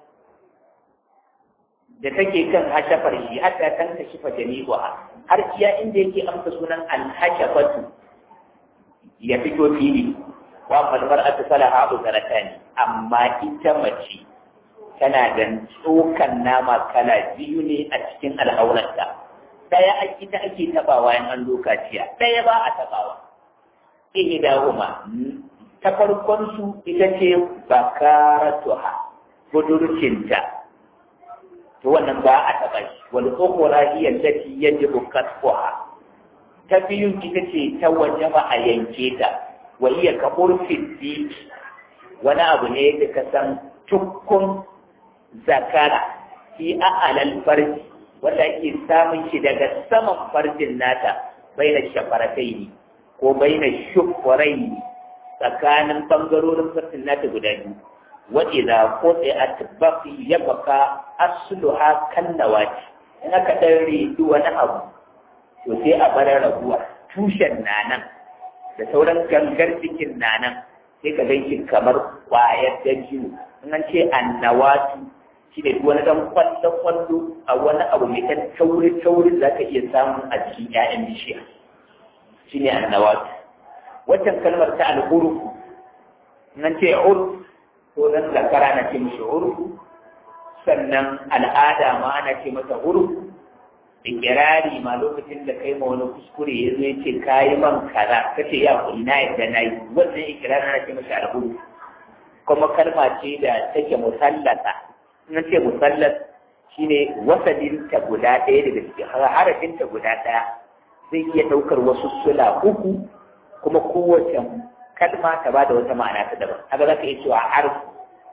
da take kan hashafar shi hatta kan ta shifa jami'a har iya inda yake amsa sunan alhashafatu ya fito fili wa malmar ata salaha abu zaratani amma ita mace tana da tsokan nama kala biyu ne a cikin al'auranta daya a ita ake tabawa in an lokaciya daya ba a tabawa ihdahuma ta farkon su ita ce bakaratuha budurcinta to wannan ba a taba shi wal ukhra hiya allati yajibu qatfuha ta biyun ita ce ta wajaba a yanke ta wa hiya ka urfi wani abu ne da ka san tukkun zakara fi a'alal farji wanda ake samun shi daga saman farjin nata baina shafaratai ko baina shufrai tsakanin bangarorin farjin nata guda biyu wa idza quti'at baqi yabqa asluha kan nawati in aka dan ridu wani abu to sai a bar raguwa tushen nanan da sauran gangar cikin nanan sai ka ganki kamar kwayar dajiyo in an ce annawatu shi ne wani dan kwallon kwallo a wani abu mai kan tauri tauri za ka iya samun a cikin 'ya'yan bishiya shi ne annawatu waccan kalmar ta al'urufu nan ce urf ko dan zakara na ce mishi urfu sannan al'ada ma ana ce masa urfu ikirari ma lokacin da kai ma wani kuskure ya zo ya ce kayi man kaza kace ya kuri na yadda na yi wannan ikirari ana ce masa al'urufu kuma kalma ce da take musallata na ce musallas shine wasalinta guda ɗaya daga cikin harafinta guda ɗaya zai iya ɗaukar wasu sula uku kuma kowace kalma ta ba da wata ma'ana ta daban haka za ka iya cewa arfu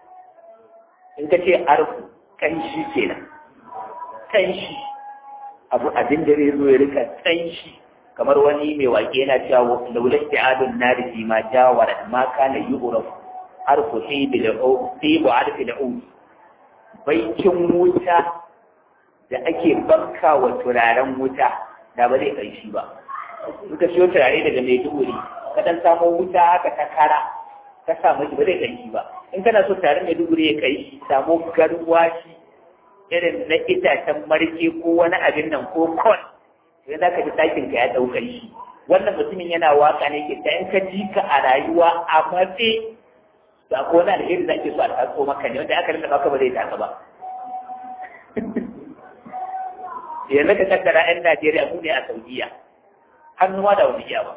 in ka ce arfu ƙanshi kenan ƙanshi abu abin da zai zo ya rika ƙanshi kamar wani mai waƙe yana cewa laulai da adon nari fi ma jawara ma kana yi urafu harfu tsibu harfi da ubi baikin wuta da ake banka wa turaren wuta da ba zai kai shi ba in ka siyo turare daga maiduguri ka dan samo wuta haka ta kara ka samu shi ba zai kai shi ba in kana so turaren maiduguri ya kai shi samo garwashi irin na itacen marke ko wani abin nan ko kon sai za ka ji ɗakin ka ya ɗauka shi wannan mutumin yana waka ne ke ta in ka ji ka a rayuwa a matse to akwai wani alheri da ake so a taso maka ne wanda aka rinka baka ba zai taka ba yanzu ka kaddara yan Najeriya mu ne a Saudiya hannuwa da wani iya ba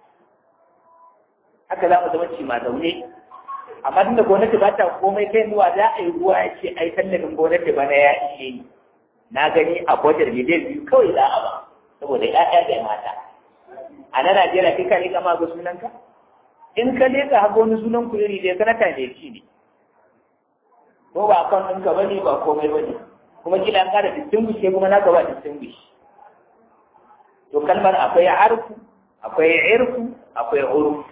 haka za mu zama ci ma zaune amma tunda gwamnati ba ta komai kai zuwa za a yi ruwa ya ce ai tallafin gwamnati bana ya ishe ni na gani a budget miliyan biyu kawai za a ba saboda ya'ya da mata a na Najeriya kai ka leka ma ga sunanka in ka leka haka wani sunan ku iri dai sanata ne ci ne ko ba kan ɗinka bane ba komai bane kuma kila an kara distinguish kuma na gaba distinguish to kalmar akwai arfu akwai irfu akwai urfu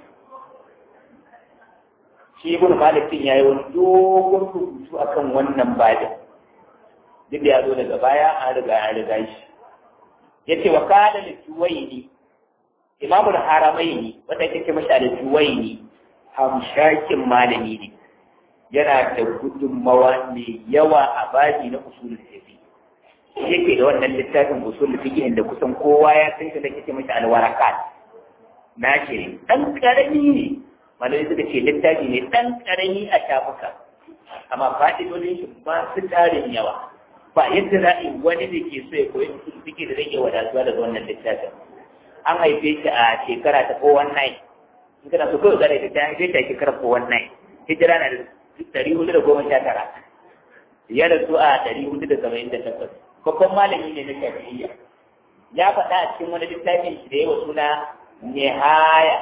shi ibn malik din yayi wani dogon rubutu akan wannan babin duk da ya zo daga baya an riga an riga shi yace wa kana li juwayni imamul haramaini wanda yake ce masa da juwayni hamshakin malami ne yana da gudunmawa mai yawa a babi na usulul fiqh yake da wannan littafin usulul fiqh da kusan kowa ya san shi da yake masa alwarakat na ce dan karami ne malai suka ce littafi ne ɗan ƙarami a shafuka amma fa'idodin shi ba su tarin yawa ba yadda za a yi wani da ke so ya koyi suke da rage wadatuwa daga wannan littafin an haife shi a shekara ta 419 in kana so kawai zara da ta haife shi a shekara 419 hijira na da ɗari hudu da goma sha tara ya rasu a ɗari hudu da saba'in da takwas babban malami ne na shafi'iyya ya faɗa a cikin wani littafin shi da yawa suna nihaya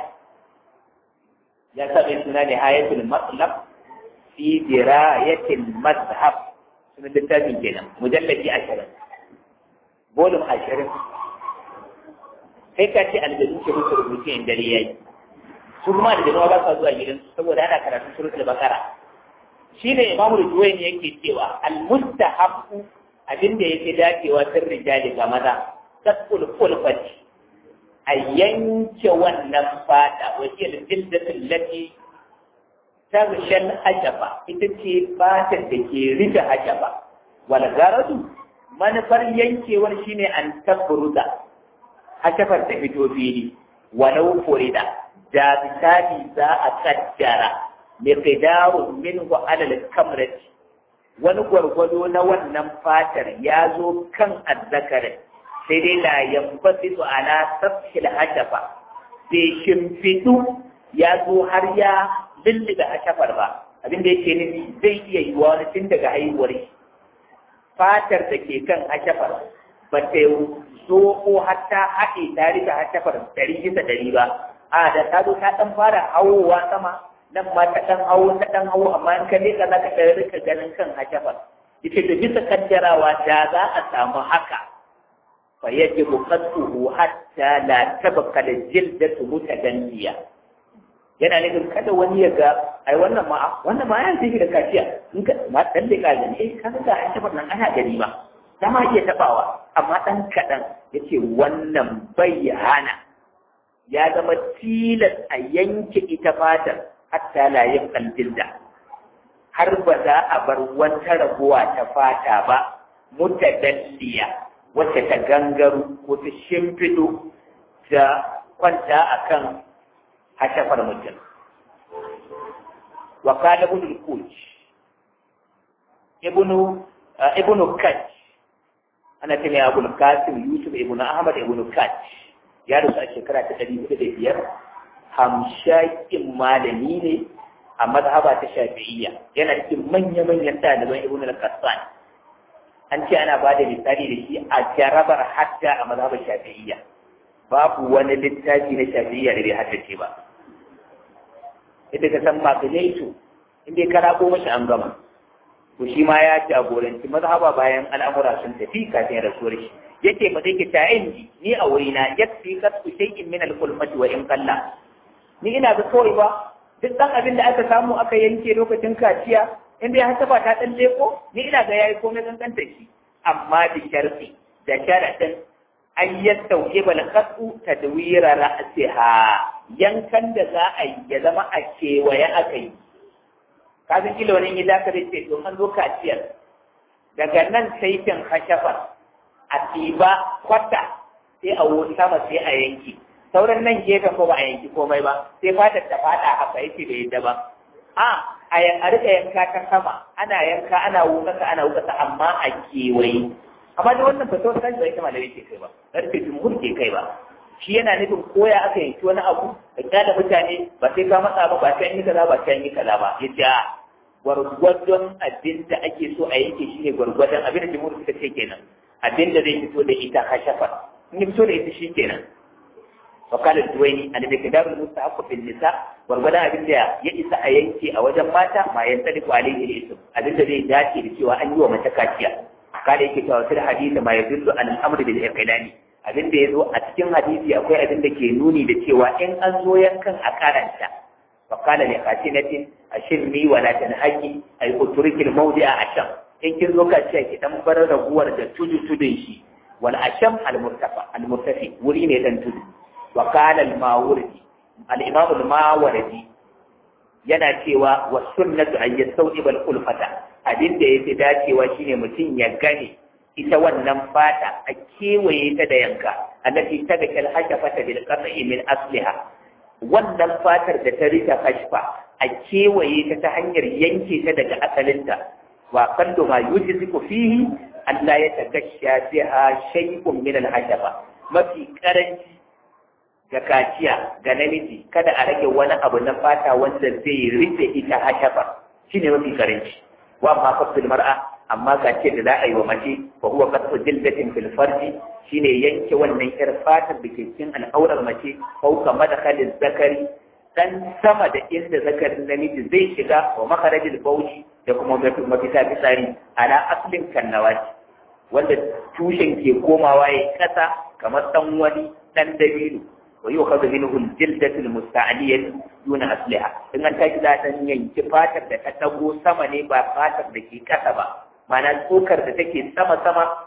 ya saba suna ne hayatul matlab fi dirayatil mazhab sunan littafin kenan mujalladi ashirin bolum ashirin kai ka ce aljanu ke musu rubutu in dare yayi su kuma aljanu ba sa zuwa gidan saboda ana karatun suratul bakara shi ne imamu rujuwaini yake cewa almustahabbu abin da yake dacewa sirrin jali ga maza tasqul kulfati a yanke wannan fata wajen jildatin lati ta rushen hajaba ita ce fatar da ke rufe hajaba wal garadu manufar yankewar shine an tabruda hajafar da fito fili walau furida da misali za a kaddara miqdarun minhu ala al-kamrati wani gwargwado na wannan fatar ya zo kan azzakarin sai dai la yambasitu ala safhil hashafa bai shimfidu ya zo har ya lullube hashafar ba abin da yake nufi zai iya yi wani tun daga haihuwar shi fatar da ke kan hashafar ba ta zo ko hatta haɗe ta rika hashafar ɗari bisa ɗari ba a da ta zo ta ɗan fara hawowa sama nan ma ta ɗan hawo ta ɗan hawo amma in ka leƙa za ka ɗan rika ganin kan hashafar ita da bisa kaddarawa da za a samu haka فيجب قطعه حتى لا تبقى الجلدة متدنية yana nufin kada wani ya ga ai wannan ma wannan ma ya ce da kaciya in ka ma dan da ka gani eh ka ga an tabar nan ana gani ba da ma iya tabawa amma dan kadan yace wannan bai hana ya zama tilas a yanke ita fatar hatta la yabqal jilda har ba za a bar wata rabuwa ta fata ba mutadalliya wacce ta gangaru ko ta shimfiɗo ta kwanta a kan hashafar mutum. Wa kana ibn al-Kuj ibnu ibnu Kaj ana ce mai Abu Qasim Yusuf ibnu Ahmad ibnu Kaj ya rasu a shekara ta ɗari hudu da biyar hamshakin malami ne a mazhaba ta Shafi'iyya yana cikin manya-manyan ɗaliban ibnu al-Qassan an ce ana ba da misali da shi a jarabar hatta a mazhabar shafi'iyya babu wani littafi na shafi'iyya da bai haddace ba ita ka san magalaitu inda ka rako mashi an gama to shi ma ya jagoranci mazhaba bayan al'amura sun tafi kafin rasuwar shi yake ba zai ki ta indi ni a wurina yakfi kasu shay'in min al-kulmati wa in qalla ni ina ga kawai ba duk ɗan abin da aka samu aka yanke lokacin kaciya inda ya hasaba ta ɗan leko ni ina ga yayi komai kankanta shi amma da sharfi da sharaɗin an yastauke bal kasu tadwira ra'siha yankan da za a yi ya zama a kewaye aka yi kafin kila wani yi zaka da ce to an zo kaciyar daga nan saitin hashafa a tiba kwata sai a wuce sama sai a yanki sauran nan gefen ko ba a yanki komai ba sai fatar ta fada haka yake bai yadda ba a a yan a rika yanka ta sama ana yanka ana wukasa ana wukasa amma a kewaye amma da wannan fito ta da ita malamai ke kai ba karfe jumhur ke kai ba shi yana nufin koya aka yanki wani abu da kyala mutane ba sai ka matsa ba ba sai yi kaza ba sai yi kaza ba yace a gwargwadon abin da ake so a yanke shi ne gwargwadon abin da jumhur suka ce kenan abin da zai fito da ita kashafa in fito da ita shi kenan وقال الدويني أن بكدار المستحق في النساء ورغدا أبن دا يئس أينكي أو جم ماتا ما ينطلق عليه الاسم أبن دا زي داتي لسوى أن يوم تكاتيا قال يكي في الحديث ما يدل على الأمر بالإقلال abin da ya zo a cikin hadisi akwai abin da ke nuni da cewa in an zo yankan a karanta fa qala li qatinatin ashirni wa la tanhaqi ay utrikil mawdi'a asham in kin zo ka ce ki dan bar raguwar da tudu tudun shi wal asham al murtafa al murtafi wuri ne dan tudu وقال الماوردي الإمام الماوردي yana cewa wa sunnatu an yastawjiba al-ulfata abin da yafi dacewa shine mutum ya gane ita wannan fata a kewaye ta da yanka allati tadaka al-hashafata bil qat'i min asliha wannan fatar da ta rika kashfa a kewaye ta ta hanyar yanke ta daga asalinta wa qallu ma yujziku fihi Allah ya takashsha biha shay'un min al-hashafa mafi karanci ga kaciya ga namiji kada a rage wani abu na fata wanda zai rufe ita hashafa shine mafi karanci wa amma fasil mar'a amma kaciya da za a yi wa mace fa huwa qatfu jildatin fil farji shine yanke wannan yar fatar da ke cikin al'aurar mace fauka madakhalin zakari dan sama da inda zakarin namiji zai shiga wa makarajil bauchi da kuma mafita fitsari ala aslin kannawati wanda tushen ke komawa ya kasa kamar dan wani dan dabino ويؤخذ منه الجلدة المستعلية دون أصلها إن أنت إذا ينكي فاتر da ta tago sama ne ba fatar da ke kasa ba mana tsokar da take sama sama